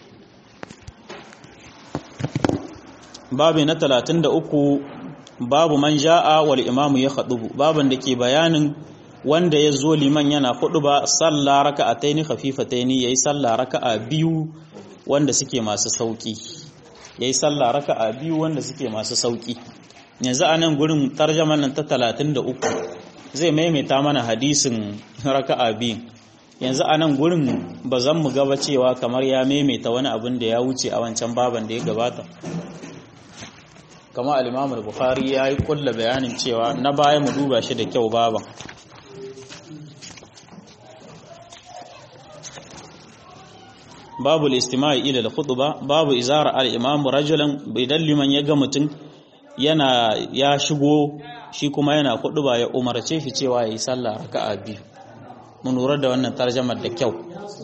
Speaker 1: babi na 33 babu man ja'a wal imamu ya khadubu baban da ke bayanin wanda ya zo liman yana hudu ba sallah raka'ataini khafifataini yayi sallah raka'a biyu wanda suke masu sauki yayi sallah raka'a biyu wanda suke masu sauki yanzu a nan gurin tarjaman nan ta 33 zai maimaita mana hadisin raka'a biyu yanzu a nan gurin ba zan mu gaba cewa kamar ya maimaita wani abin da ya wuce a wancan baban da ya gabata kama al-imamul bukhari ya yi kulla bayanin cewa na baya mu duba shi da kyau baban babu al-istima'i ila al-khutba babu izara al-imam rajulan idan liman ya ga mutum yana ya shigo shi kuma yana khutba ya umarce shi cewa yayi sallah raka'a biyu mun lura da wannan tarjamar da kyau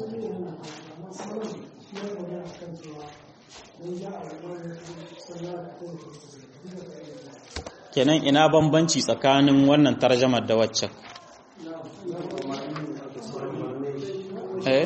Speaker 1: kenan ina bambanci tsakanin wannan tarjamar da waccan eh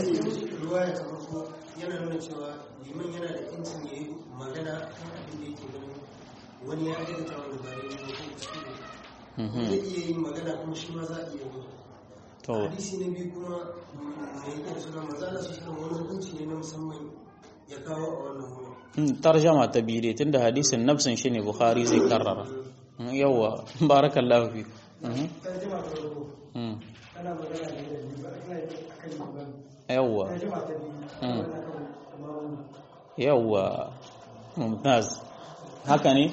Speaker 2: yana nuna cewa liman yana da incin ya yi magana kan abin da yake ganin wani ya aikata wani ba da yi ko kuskure zai iya yin magana kuma shi ma za a iya yi
Speaker 1: to
Speaker 2: hadisi na biyu kuma mai yake da suna maza Allah su shirin wani hukunci ne na musamman ya kawo a wannan wurin
Speaker 1: mm, tarjama ta biyu dai tunda hadisin nafsin shine bukhari zai karrara Mm, yawwa barakallahu fi Mhm.
Speaker 2: tarjima ta farko
Speaker 1: Mm,
Speaker 2: ana magana ne da liman ana yi akan liman
Speaker 1: yawwa
Speaker 2: tarjima ta biyu
Speaker 1: Mm.
Speaker 2: ana kan imamu
Speaker 1: yawwa mumtaz haka ne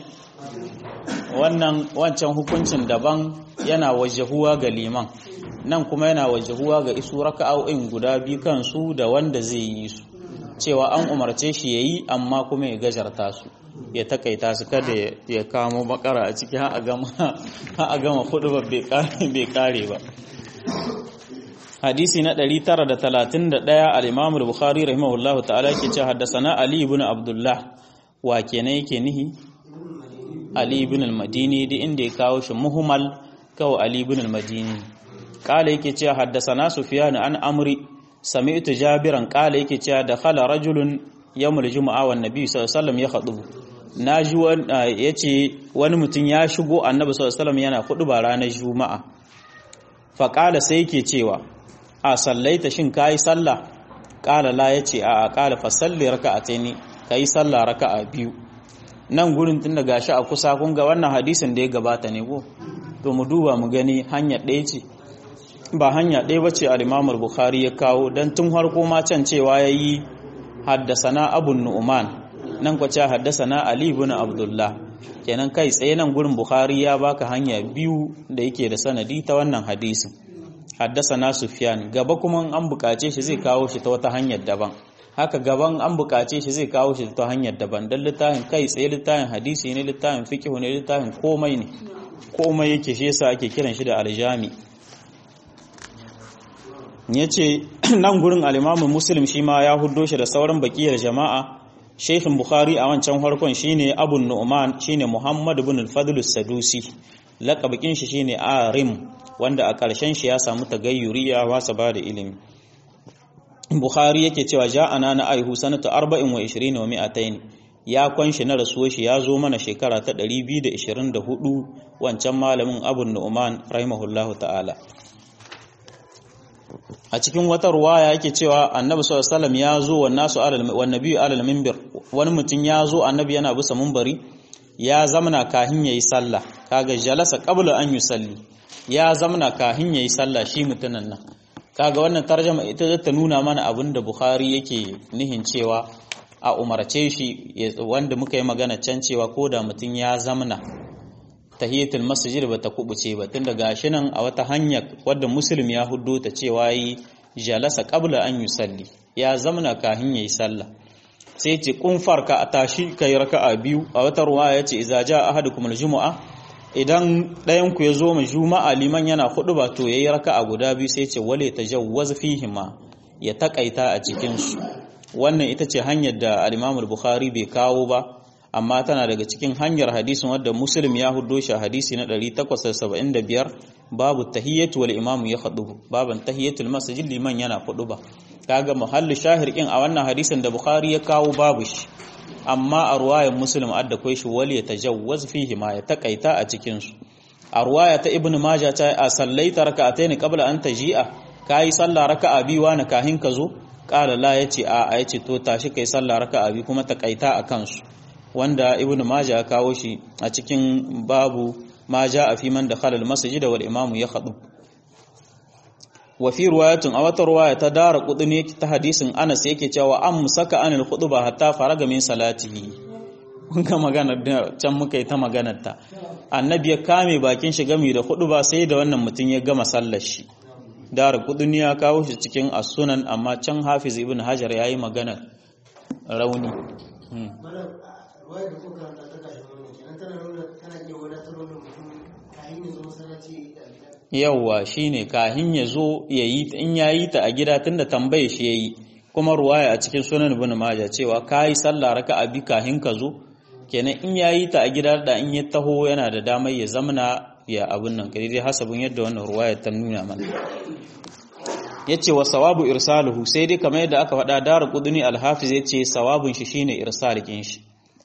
Speaker 1: wannan wancan hukuncin daban yana wajahuwa ga liman nan kuma yana wajahuwa ga isu raka'o'in guda biyu kansu da wanda zai yi su cewa an umarce shi yayi amma kuma ya gajarta su ya takaita su kada ya- ya kamo bakara a ciki har a gama har a gama hudu ba bai kare bai kare ba hadisi na 931 al-Imam al-Bukhari rahimahullahu ta'ala yake cewa haddathana Ali ibn Abdullah wa kenan yake nihi Ali ibn al-Madini da inda ya kawo shi muhmal kawo Ali ibn al-Madini kala yake cewa haddathana Sufyan an Amri sami'tu Jabiran kala yake cewa dakhala rajulun yawmul jumu'a wan nabi sallallahu alaihi wasallam ya khutubu naji wani yace wani mutum ya shigo annabi sallallahu alaihi wasallam yana ba ranar juma'a faƙala sai yake cewa a sallaita shin kayi sallah ƙala la yace a a ƙala fa salli raka'ataini kayi sallah raka'a biyu nan gurin tun da gashi a kusa kun ga wannan hadisin da ya gabata ne ko to mu duba mu gani hanya ɗaya ce ba hanya ɗaya bace al-Imam al-Bukhari ya kawo dan tun harko ma can cewa yayi haddasana Abu Nu'man nan kwa ce haddasana Ali ibn Abdullah kenan kai tsaye nan gurin Bukhari ya baka hanya biyu da yake da sanadi ta wannan hadisin haddasana Sufyan gaba kuma an bukace shi zai kawo shi ta wata hanyar daban haka gaban an bukace shi zai kawo shi ta hanyar daban dan littafin kai tsaye littafin hadisi ne littafin fiqh ne littafin komai ne komai yake shi yasa ake kiran shi da aljami yace nan gurin al-Imam Muslim shi ma ya huddo shi da sauran bakiyar jama'a Sheikhin Bukhari a wancan farkon shine Abu Nu'man shine Muhammad ibn al-Fadl as-Sadusi laqabin shi shine Arim wanda a ƙarshen shi ya samu tagayyuri ya wasa ba da ilimi Bukhari yake cewa ja'ana na aihu sanatu 24 wa 200 ya kwanshi na rasuwar shi ya zo mana shekara ta 224 wancan malamin Abu Nu'man rahimahullahu ta'ala a cikin wata ruwaya yake cewa annabi sallallahu alaihi wasallam ya zo wa nasu alal wan nabiyyu alal minbar wani mutum ya zo annabi yana bisa minbari ya zamana kahin yayi sallah kaga jalasa qabla an yusalli ya zamana kahin yayi sallah shi mutunan nan kaga wannan tarjuma ita zata ta nuna mana abinda bukhari yake nihin cewa a umarce shi wanda muka yi magana can cewa ko da mutum ya zamana tahiyatul masjid ba ta kubuce ba tunda gashi nan a wata hanya wadda muslim ya huddo ta cewa yi jalasa qabla an yusalli ya zamana kahin yayi sallah sai ce kun farka a tashi kai raka'a biyu a wata ruwaya yace idza jaa ahadukum aljum'a idan ɗayan ku yazo mu juma'a liman yana hudu ba to yayi raka'a guda biyu sai ce wale tajawwaz fihima ya takaita a cikin su wannan ita ce hanyar da al-Imam al-Bukhari bai kawo ba amma tana daga cikin hanyar hadisin wadda muslim ya huddo shi a hadisi na 875 babu tahiyyatu wal imamu ya khudubu baban tahiyyatul masjid liman yana khuduba kaga muhallu shahir kin a wannan hadisin da bukhari ya kawo babu shi amma a ruwayan muslim adda kai shi wali ya tajawwaz fihi ma ya takaita a cikin su a ruwaya ta ibnu majah ta a sallaita raka'atayn qabla an taji'a kai sallah raka'a biyu wa na kahin ka zo qala la yace a a yace to tashi kai sallah raka'a biyu kuma takaita a kansu wanda ibnu majah ya kawo shi a cikin babu ma a fi man dakhala al-masjid wal imamu ya khadu wa fi riwayatin a wata riwaya ta dara kudini ta hadisin Anas yake cewa an musaka anil khutba hatta faraga min salatihi kun ga magana da can muka yi ta maganar ta annabi ya kame bakin shi gami da khutba sai da wannan mutum ya gama sallar shi dara kudini ya kawo shi cikin as-sunan amma can Hafiz ibn Hajar yayi magana rauni
Speaker 2: ruwaya da kuka ta ta kashin wannan kenan tana nuna tana iya wadatar wannan mutum kayan ya zo masallaci ya yi ta a gida
Speaker 1: yawwa shine kahin ya zo ya yi in ya yi ta a gida tunda tambaye shi ya yi kuma ruwaya a cikin sunan ibn majah cewa kai sallah raka'a bi kahin ka zo kenan in ya yi ta a gida da in ya taho yana da damar ya zamana ya abun nan kai dai hasabin yadda wannan ruwaya ta nuna mana yace wa sawabu irsaluhu sai dai kamar yadda aka faɗa dar qudni al-hafiz yace sawabun shi shine irsalikin shi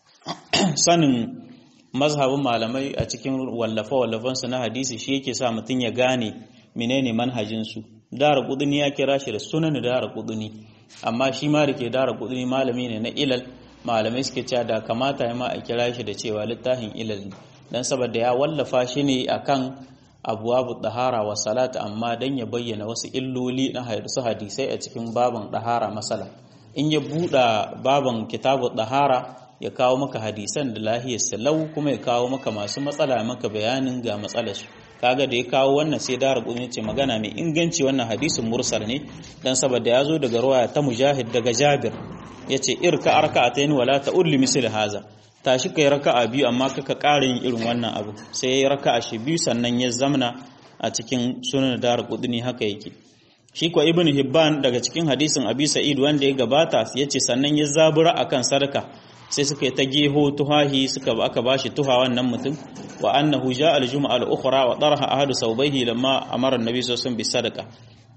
Speaker 1: sanin mazhabin malamai a cikin wallafa-wallafansu na hadisi shi yake sa mutum ya gane menene manhajinsu dara kuduni ya kira shi da sunan dara kuduni amma shi ma da ke dara kuduni malami ne na ilal malamai suke cewa da kamata ya ma a kira shi da cewa littafin ilal ne dan saboda ya wallafa shi ne akan abuwabu dahara wa salat amma dan ya bayyana wasu illoli na su hadisai a cikin baban dahara masala in ya buɗa baban kitabu dahara ya kawo maka hadisan da lahiyar salau kuma ya kawo maka masu matsala maka bayanin ga matsalar su kaga da ya kawo wannan sai da rabu ce magana mai inganci wannan hadisin mursal ne dan saboda ya zo daga ruwaya ta mujahid daga jabir yace irka arka'atayn wala ta'ulli misl haza tashi kai raka'a biyu amma kaka ƙara yin irin wannan abu sai ya raka'a shi biyu sannan ya zamna a cikin sunan dar qudni haka yake shi ko ibnu hibban daga cikin hadisin abi sa'id wanda ya gabata yace sannan ya zabura akan sadaka sai suka yi ta geho tuhahi suka aka bashi tuha wannan mutum wa annahu jaa al-jum'a al-ukhra wa darha ahadu sawbayhi lamma amara an-nabi sallallahu alaihi wasallam bi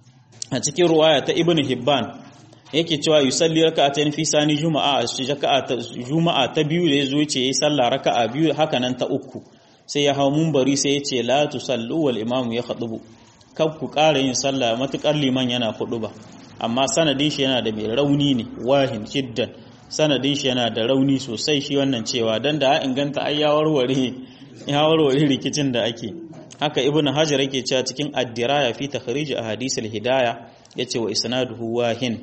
Speaker 1: a cikin ruwaya ta ibnu hibban yake cewa yusalli raka'atayn fi sani juma'a shi raka'a ta juma'a ta biyu da yazo yace yayi sallah raka'a biyu haka nan ta uku sai ya hawo munbari sai yace la tusallu wal imamu ya khutubu kab ku ƙara yin sallah matukar liman yana ba amma sanadin shi yana da mai rauni ne wahin shiddan sanadin shi yana da rauni sosai shi wannan cewa dan da inganta ai ya warware ya warware rikicin da ake haka ibnu hajar yake cewa cikin ad-diraya fi takhrij ahadith al-hidayah yace wa isnaduhu wahin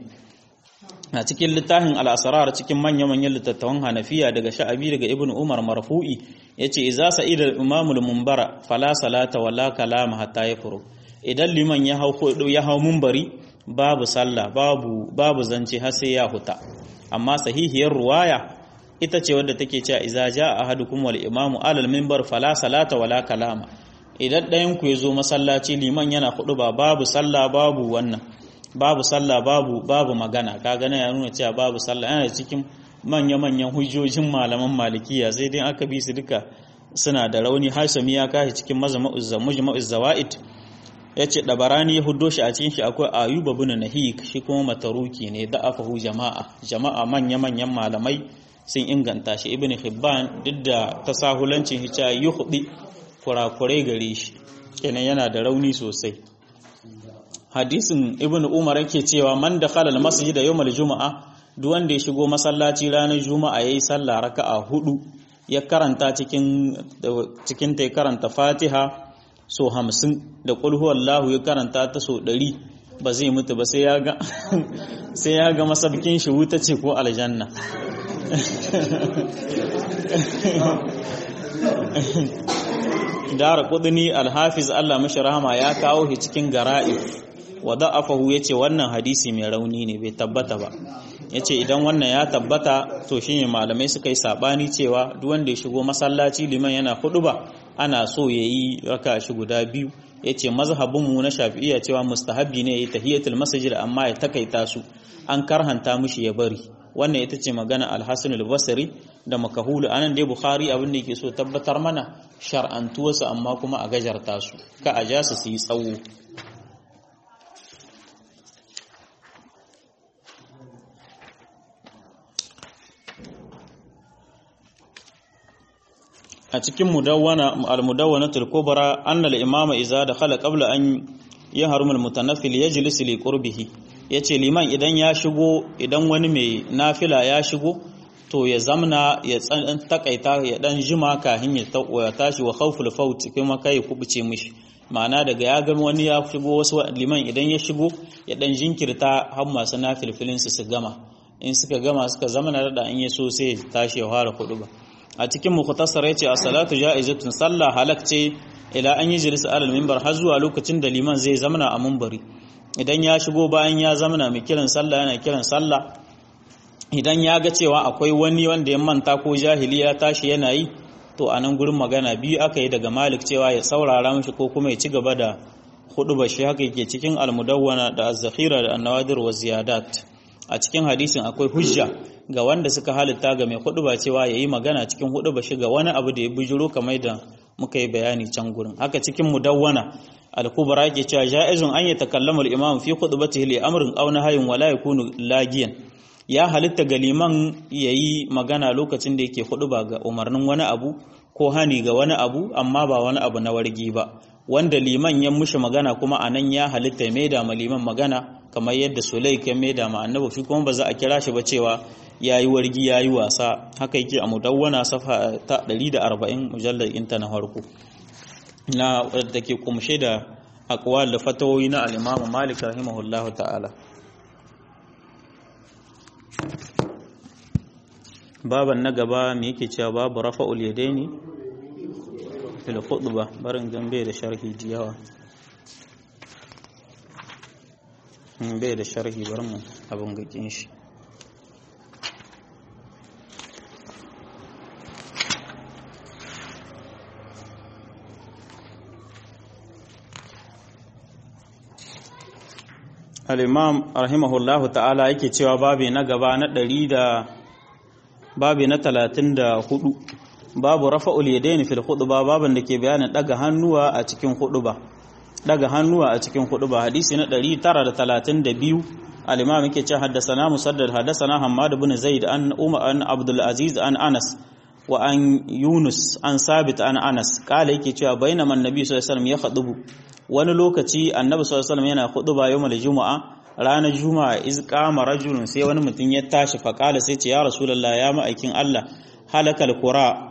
Speaker 1: a cikin littafin al-asrar cikin manyan manyan littattafan hanafiya daga sha'abi daga ibnu umar marfu'i yace idza sa'ida al-imam al-munbara fala salata wala kalama hatta yafuru idan liman ya hau ya hau munbari babu sallah babu babu zance har sai ya huta amma sahihiyar ruwaya ita ce wadda take cewa idza jaa ahadukum wal imamu alal minbar fala salata wala kalama idan ɗayan ku yazo masallaci liman yana kudu ba babu sallah babu wannan babu sallah babu babu magana kaga na ya nuna cewa babu sallah yana cikin manya manyan hujjojin malaman malikiya sai dai aka bi su duka suna da rauni hasami ya kashi cikin mazma'uz mujma'uz zawaid yace dabarani ya huddo shi a cikin shi akwai ayuba bin nahik shi kuma mataruki ne da afahu jama'a jama'a manya manyan malamai sun inganta shi ibn hibban duk da tasahulancin hica yuhdi kurakurai gare shi kenan yana da rauni sosai hadisin ibn umar yake cewa man dakhala al-masjid yawm al-jumu'a duk wanda ya shigo masallaci ranar juma'a yayi sallah raka'a hudu ya karanta cikin cikin ta karanta fatiha so hamsin da ƙulhu Allahu ya karanta ta so ɗari ba zai mutu ba sai ya ga sai ya ga masabkin shi wuta ce ko aljanna dara kudini alhafiz Allah mashi rahama ya kawo shi cikin gara'if wa da'afahu yace wannan hadisi mai rauni ne bai tabbata ba yace idan wannan ya tabbata to shine malamai suka yi sabani cewa duk wanda ya shigo masallaci liman yana ba ana so yayi raka shi guda biyu yace mazhabin mu na Shafi'iyya cewa mustahabbi ne yayi tahiyatul masjid amma ya takaita su an karhanta mushi ya bari wannan ita ce magana al-hasan al-basri da makahulu anan dai bukhari abin da yake so tabbatar mana shar'antuwarsu amma kuma a gajarta su ka a ja su su yi tsawo a cikin mudawwana al-mudawwanatul kubra anna al-imama idza dakhala qabla an yahrum al-mutanaffil yajlis li qurbihi yace liman idan ya shigo idan wani mai nafila ya shigo to ya zamna ya tsan takaita ya dan jima kahin ya ya tashi wa khawful faut kuma kai kubuce mishi ma'ana daga ya gama wani ya shigo wasu liman idan ya shigo ya dan jinkirta har masu nafilfilin su su gama in suka gama suka zamana da in ya so sai tashi ya fara kudu ba a cikin mukhtasar yace as-salatu ja'izatun sallah halak ce ila an yi jilisa alal minbar har zuwa lokacin da liman zai zamana a minbari idan ya shigo bayan ya zamana mai kiran sallah yana kiran sallah idan ya ga cewa akwai wani wanda ya manta ko jahili ya tashi yana yi to a nan gurin magana biyu aka yi daga malik cewa ya saurara mishi ko kuma ya ci gaba da hudu bashi haka yake cikin almudawwana da az-zakhira da an-nawadir wa ziyadat a cikin hadisin akwai hujja ga wanda suka halitta ga mai hudu ba cewa yayi magana cikin hudu bashi ga wani abu da ya bujuro kamar da muka yi bayani can gurin haka cikin mudawwana al-kubra yake cewa ja'izun an yatakallama al-imam fi khutbatihi li amrin aw nahyin wala yakunu lagiyan ya halitta ga liman ya yi magana lokacin da yake hudu ba ga umarnin wani abu ko hani ga wani abu amma ba wani abu na wargi ba wanda liman ya mushi magana kuma a nan ya halitta mai da liman magana kamar yadda sulaik ya mai da annabi shi kuma ba za a kira shi ba cewa ya yi wargi ya yi wasa haka yake a mudawwana safa ta 140 mujallar inta na farko na wadda ke kumshe da akwal da fatawoyi na al-imam malik rahimahullahu ta'ala baban na gaba me yake cewa babu rafa'ul yadaini fil khutba barin gambe da sharhi diyawa bai da sharhi bar mu abin gakin shi al-imam rahimahullahu ta'ala yake cewa babi na gaba na ɗari da babi na talatin da hudu babu rafa'ul yadaini fil khutba baban da ke bayanin daga hannuwa a cikin khutba daga hannuwa a cikin khutba hadisi na 932 al-imam yake cewa haddathana musaddad haddathana hammad ibn zaid an umar an abdul aziz an anas wa an yunus an sabit an anas kala yake cewa bainama annabi sallallahu alaihi wasallam ya khutubu wani lokaci annabi sallallahu alaihi wasallam yana khutba yawmal juma'a ranar juma'a iz qama rajulun sai wani mutum ya tashi fa kala sai ce ya rasulullah ya ma'aikin Allah halakal qura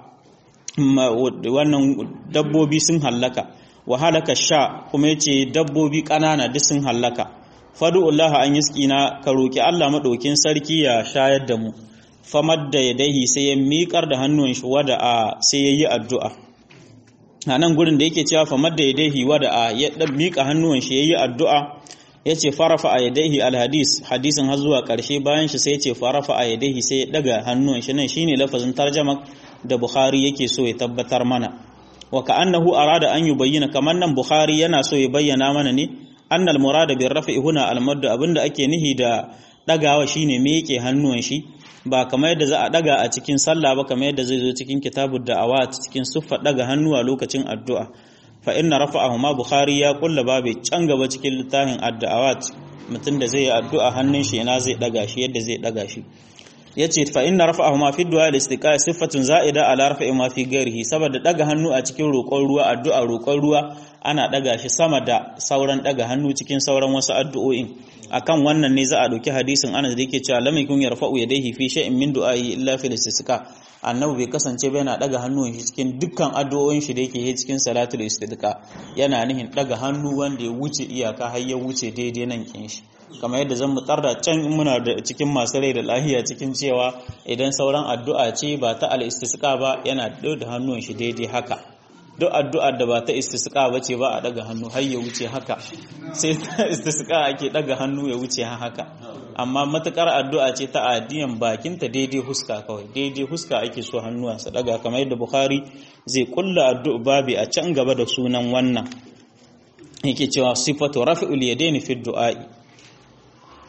Speaker 1: wannan dabbobi sun hallaka wa halaka sha kuma yace dabbobi kanana duk sun hallaka fadu'ullaha an yiskina ka roki Allah madaukin sarki ya shayar da mu famadda yadaihi sai ya miƙar da hannun shi wada a sai yayi addu'a a nan gurin da yake cewa famadda yadaihi wada a ya miƙa hannun shi yayi addu'a yace farafa a yadaihi alhadis hadisin har zuwa ƙarshe bayan shi sai yace farafa a yadaihi sai ya daga hannun shi nan shine lafazin tarjama da Bukhari yake so ya tabbatar mana wa ka'annahu arada an yubayyana kamar nan Bukhari yana so ya bayyana mana ne annal murada bir rafi huna al abinda ake nihi da dagawa shine me yake hannuwan shi ba kamar yadda za a daga a cikin sallah ba kamar yadda zai zo cikin kitabud da'awat cikin suffa daga hannuwa lokacin addu'a fa inna rafa'ahu ma Bukhari ya kulla babu can gaba cikin littafin ad-da'awat mutum da zai yi addu'a hannun shi ina zai daga shi yadda zai daga shi yace fa inna rafa'ahu ma fi du'a al-istiqa sifatun za'ida ala rafa'i ma fi ghairihi saboda daga hannu a cikin roƙon ruwa addu'a roƙon ruwa ana daga shi sama da sauran daga hannu cikin sauran wasu addu'o'in akan wannan ne za a dauki hadisin Anas da yake cewa lam yakun yarfa'u yadayhi fi shay'in min du'a'i illa fil istisqa annabi bai kasance ba yana daga hannun shi cikin dukkan addu'o'in shi da yake yi cikin salatul istisqa yana nihin daga hannu wanda ya wuce iyaka har ya wuce daidai nan kin shi kamar yadda zan mutar da can muna da cikin masu rai da lahiya cikin cewa idan sauran addu'a ce ba ta al-istisqa ba yana da hannun shi daidai haka duk addu'ar da ba ta istisqa ba ce ba a daga hannu har ya wuce haka sai ta istisqa ake daga hannu ya wuce haka amma matukar addu'a ce ta addiyan bakinta daidai huska kawai daidai huska ake so hannuwa su daga kamar yadda bukhari zai kulla addu'a babi a can gaba da sunan wannan yake cewa sifatu rafi'ul yadaini fi du'a'i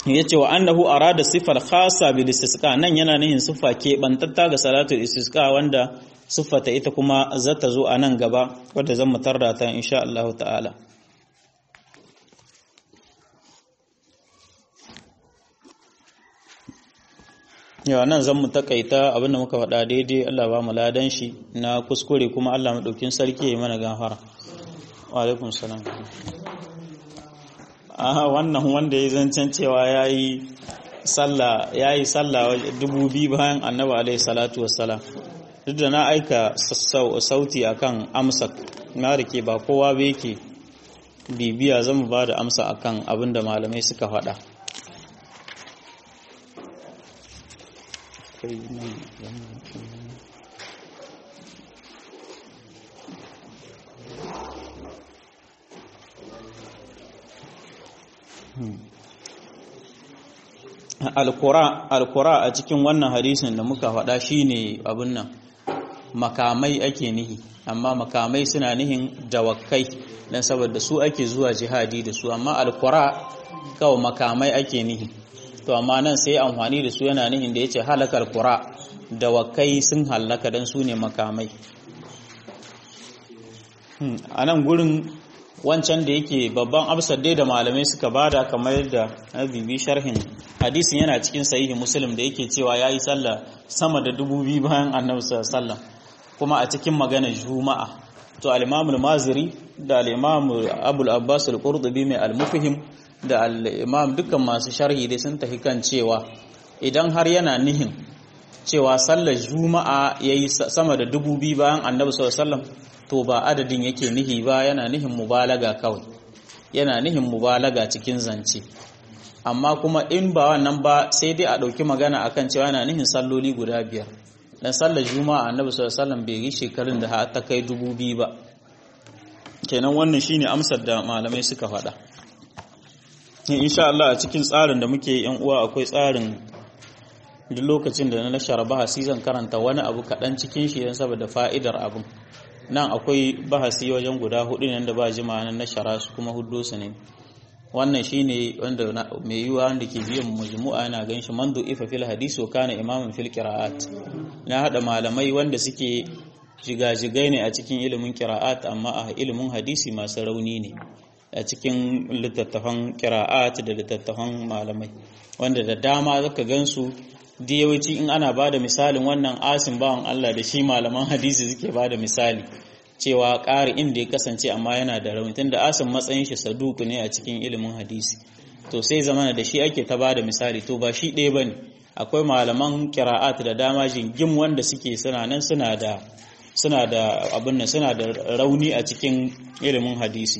Speaker 1: yace wa annahu arada sifar khassa bil istisqa nan yana nihin sifa ke bantatta ga salatul istisqa wanda siffata ita kuma zata zo a nan gaba wadda zan mutar da ta insha Allah ta'ala yawa nan zan mu takaita abinda muka faɗa daidai Allah ba mu ladan shi na kuskure kuma Allah maɗaukin sarki ya mana gafara wa alaikum salam aha wannan wanda ya zancen cewa yayi sallah yayi sallah dubu biyu bayan annabi alaihi salatu wassalam duk da na aika sauti akan amsa na rike ba kowa ba yake bibiya zan ba da amsa akan abin da malamai suka faɗa alkura a cikin wannan hadisin da muka faɗa shine abin nan makamai ake nihi amma makamai suna nihin dawakai dan saboda su ake zuwa jihadi da su amma alkura kawai makamai ake nihi to amma nan sai amfani da su yana nihin da yace halakar kura dawakai sun halaka dan su ne makamai a nan gurin wancan da yake babban amsar dai da malamai suka bada kamar yadda na bibi sharhin hadisin yana cikin sahihi muslim da yake cewa yayi sallah sama da dubu biyu bayan annabi sallallahu kuma a cikin magana juma'a to al-imam al-maziri da al-imam abul abbas al-qurtubi mai al-mufhim da al-imam dukkan masu sharhi dai sun tafi kan cewa idan har yana nihin cewa sallar juma'a yayi sama da dubu biyu bayan annabi sallallahu alaihi wasallam to ba adadin yake nihi ba yana nihin mubalaga kawai yana nihin mubalaga cikin zance amma kuma in ba wannan ba sai dai a ɗauki magana akan cewa yana nihin salloli guda biyar dan sallar juma'a annabi sallallahu alaihi wasallam bai yi shekarun da har ta kai dubu biyu ba kenan wannan shine amsar da malamai suka faɗa insha Allah a cikin tsarin da muke yan uwa akwai tsarin duk lokacin da na shara bahasi zan karanta wani abu kaɗan cikin shi don saboda fa'idar abin nan akwai bahasi wajen guda hudu ne da ba jima nan na shara su kuma hudu su ne wannan shine wanda mai yiwa wanda ke biyan majmu'a yana gan shi mandu ifa fil hadisi wa kana imaman fil qira'at na hada malamai wanda suke jigajigai ne a cikin ilimin qira'at amma a ilimin hadisi masu rauni ne a cikin littattafan qira'at da littattafan malamai wanda da dama zaka gansu da yawanci in ana ba da misalin wannan asin bawan Allah da shi malaman hadisi suke ba da misali cewa ƙari inda ya kasance amma yana da rauni tun da asin matsayin shi saduku ne a cikin ilimin hadisi to sai zamana da shi ake ta ba da misali to ba shi ɗaya ba ne akwai malaman kira'at da dama jingim wanda suke suna nan suna da suna da abin nan suna da rauni a cikin ilimin hadisi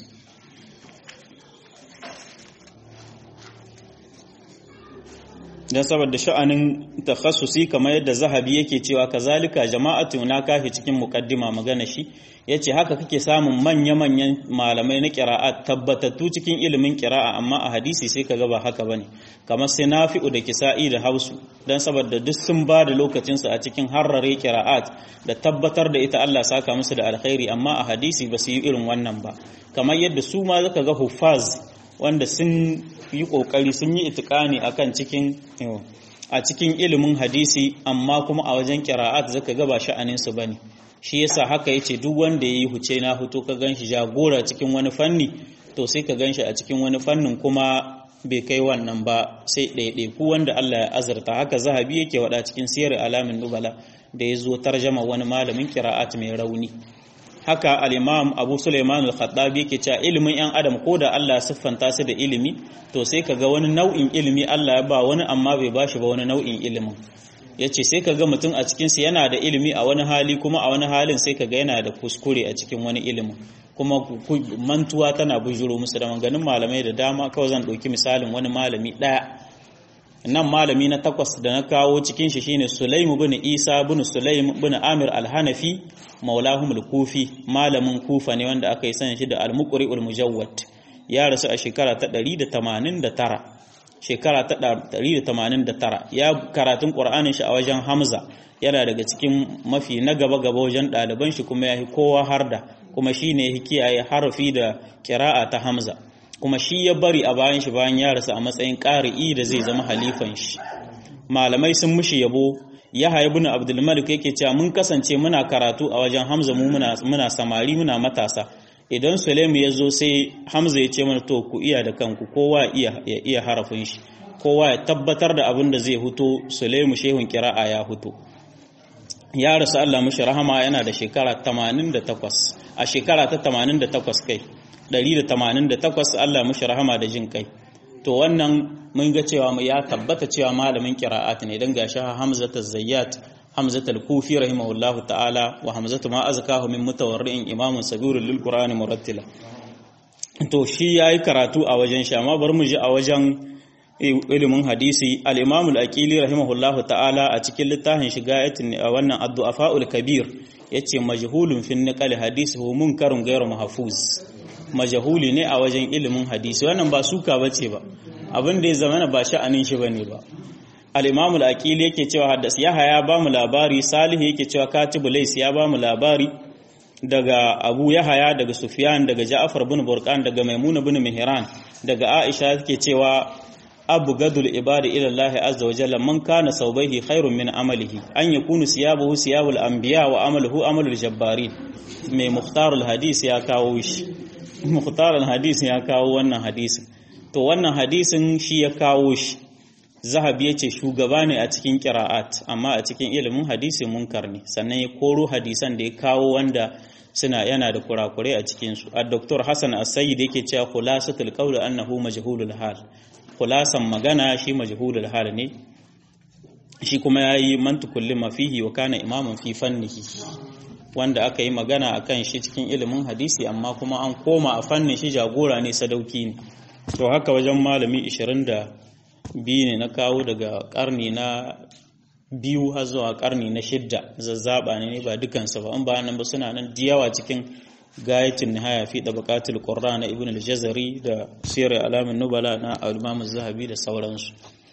Speaker 1: dan saboda sha'anin takhassusi kamar yadda zahabi yake cewa kazalika jama'atu na kafi cikin muqaddima magana shi yace haka kake samun manya-manyan malamai na qira'at tabbatattu cikin ilimin qira'a amma a hadisi sai kaga ba haka bane kamar sai nafi'u da kisa'i da hausu dan saboda duk sun ba da lokacin su a cikin harrare qira'at da tabbatar da ita Allah saka musu da alkhairi amma a hadisi ba su yi irin wannan ba kamar yadda su ma zaka ga huffaz wanda sun yi kokari sun yi itikani akan cikin a cikin ilimin hadisi amma kuma a wajen qira'at zaka ga ba sha'anin su bane shi yasa haka yace duk wanda yayi huce na huto ka ganshi jagora cikin wani fanni to sai ka ganshi a cikin wani fannin kuma bai kai wannan ba sai ɗaiɗai ku wanda Allah ya azurta haka zahabi yake wada cikin siyar alamin nubala da ya zo tarjama wani malamin qira'at mai rauni haka al-imam abu suleiman al-khattabi yake cewa ilimin yan adam ko da Allah siffanta su da ilimi to sai kaga wani nau'in ilimi Allah ya ba wani amma bai bashi ba wani nau'in ilimin yace sai kaga mutum a cikin sa yana da ilimi a wani hali kuma a wani halin sai kaga yana da kuskure a cikin wani ilimin kuma mantuwa tana bujuro musu da manganin malamai da dama kawai zan ɗauki misalin wani malami ɗaya nan malami na takwas da na kawo cikin shi shine Sulaimu bin Isa bin Sulaim bin Amir al-Hanafi maulahum al-Kufi malamin Kufa ne wanda aka yi sanin shi da al-Muqri al-Mujawwad ya rasu a shekara ta 189 shekara ta 189 ya karatun Qur'anin shi a wajen Hamza yana daga cikin mafi na gaba gaba wajen ɗaliban shi kuma yahi kowa harda kuma shine yake kiyaye harafi da kira'a ta Hamza kuma shi ya bari a bayan shi bayan ya rasu a matsayin ƙari'i da zai zama halifan shi malamai sun mushi yabo Yahya ibn Abdul Malik yake cewa mun kasance muna karatu a wajen Hamza mu muna muna samari muna matasa idan Sulaimu ya zo sai Hamza ya ce mana to ku iya da kanku kowa iya ya iya harafin shi kowa ya tabbatar da abin da zai huto Sulaimu shehun kira'a ya huto ya rasu Allah mushi rahama yana da shekara 88 a shekara ta 88 kai 188 Allah mushi rahama da jin kai to wannan mun ga cewa ya tabbata cewa malamin qira'at ne dan gashi Hamza az-Zayyat Hamza al-Kufi rahimahullahu ta'ala wa Hamza ma azkahu min mutawarri'in imamun sabirul lil Qur'ani murattila to shi yayi karatu a wajen shi amma bar mu ji a wajen ilimin hadisi al-Imam al-Aqili rahimahullahu ta'ala a cikin littafin shigayatin wannan ad-du'afa'ul kabir yace majhulun fi naqal hadisi hu munkarun ghayru mahfuz majahuli ne a wajen ilimin hadisi wannan ba suka bace ba abin da ya zama ba sha'anin shi bane ba al-imam al-aqili yake cewa haddas yahaya ba mu labari salih yake cewa katibu lays ya ba mu labari daga abu yahaya daga sufyan daga ja'far bin burqan daga maimuna bin mihran daga aisha yake cewa abu gadul ibadi ila Allah azza wa jalla man kana sawbaihi khairun min amalihi an yakunu siyabuhu siyabul anbiya wa amaluhu amalul jabbarin mai mukhtarul hadis ya kawo shi mukhtarul hadis ya kawo wannan hadisin to wannan hadisin shi ya kawo shi zahabi yace shugaba ne a cikin qira'at amma a cikin ilimin hadisi munkar ne sannan ya koro hadisan da ya kawo wanda suna yana da kurakurai a cikin su ad-doktor Hassan As-Sayyid yake cewa khulasatul qawl annahu majhulul hal khulasan magana shi majhulul hal ne shi kuma yayi mantukul lima fihi wa kana imaman fi fannihi wanda aka yi magana akan shi cikin ilimin hadisi amma kuma an koma a fannin shi jagora ne sadauki ne to haka wajen malami 22 ne na kawo daga karni na biyu har zuwa karni na shidda zazzaba ne ba dukansu ba in ba nan ba suna nan diyawa cikin gayatin nihaya fi tabaqatul qurra na ibn al-jazari da sirr alamin nubala na al-imam az-zahabi da sauransu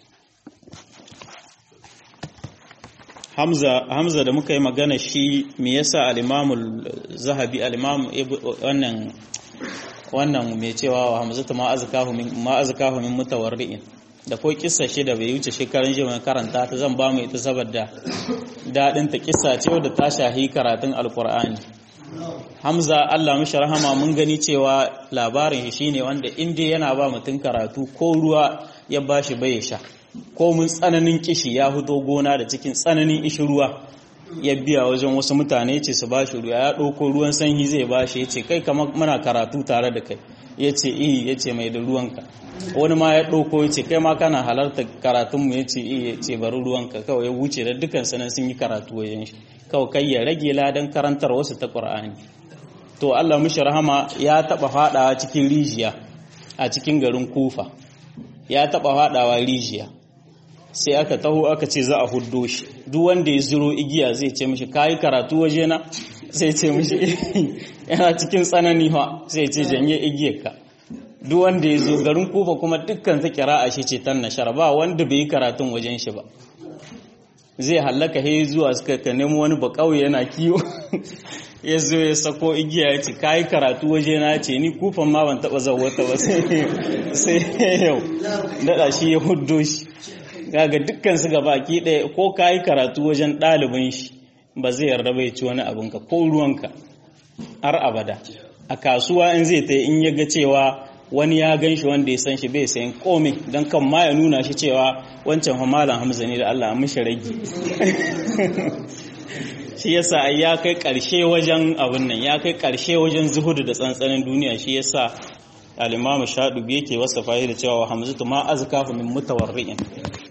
Speaker 1: Hamza Hamza da muka yi magana shi me yasa al-imam az-zahabi al-imam wannan wannan mai cewa wa hamzatu ma azkahu min ma azkahu min mutawarri'in da ko kissa shi da bai wuce shekaran jiya karanta ta zan ba mu ita saboda dadin ta kissa ce wadda ta shahi karatun alqur'ani Hamza Allah mishi rahama mun gani cewa labarin shi shine wanda inda yana ba mutum karatu ko ruwa ya bashi bai sha ko mun tsananin kishi ya fito gona da cikin tsananin ishi ruwa ya biya wajen wasu mutane ce su bashi ruwa ya ɗauko ruwan sanyi zai bashi ya ce kai kamar muna karatu tare da kai ya ce iya ya ce mai da ruwanka wani ma ya ɗauko ya ce kai ma kana halarta karatunmu ya ce iya ya ce bari ruwanka kawai ya wuce da dukkan sanan sun yi karatu wajen shi kawai kai ya rage ladan karantar wasu ta ƙur'ani to Allah mishi rahama ya taɓa faɗawa cikin rijiya a cikin garin kufa ya taɓa faɗawa rijiya sai aka taho aka ce za a huddo shi duk wanda ya zuro igiya zai ce mishi kayi karatu waje na sai ce mishi yana cikin tsanani ha sai ce janye igiyarka duk wanda ya zo garin kufa kuma dukkan ta kira a shi ce tan nashar ba wanda bai yi karatun wajen shi ba zai hallaka he zuwa suka ka nemo wani ba kauye yana kiwo ya zo ya sako igiya ya ce kayi karatu waje na ce ni kufan ma ban taba zawata ba sai yau daɗa shi ya huddo shi kaga dukkan su baki ɗaya ko ka yi karatu wajen ɗalibin shi ba zai yarda bai ci wani abinka ko ruwanka har abada a kasuwa in zai ta in ya ga cewa wani ya gan shi wanda ya san shi bai sayan komai don kan ma ya nuna shi cewa wancan hamalan hamza ne da Allah a mishi rage shi yasa ai ya kai ƙarshe wajen abin nan ya kai ƙarshe wajen zuhudu da tsantsanin duniya shi yasa al-imamu shadubi yake wasa da cewa hamzatu ma azkafu min mutawarri'in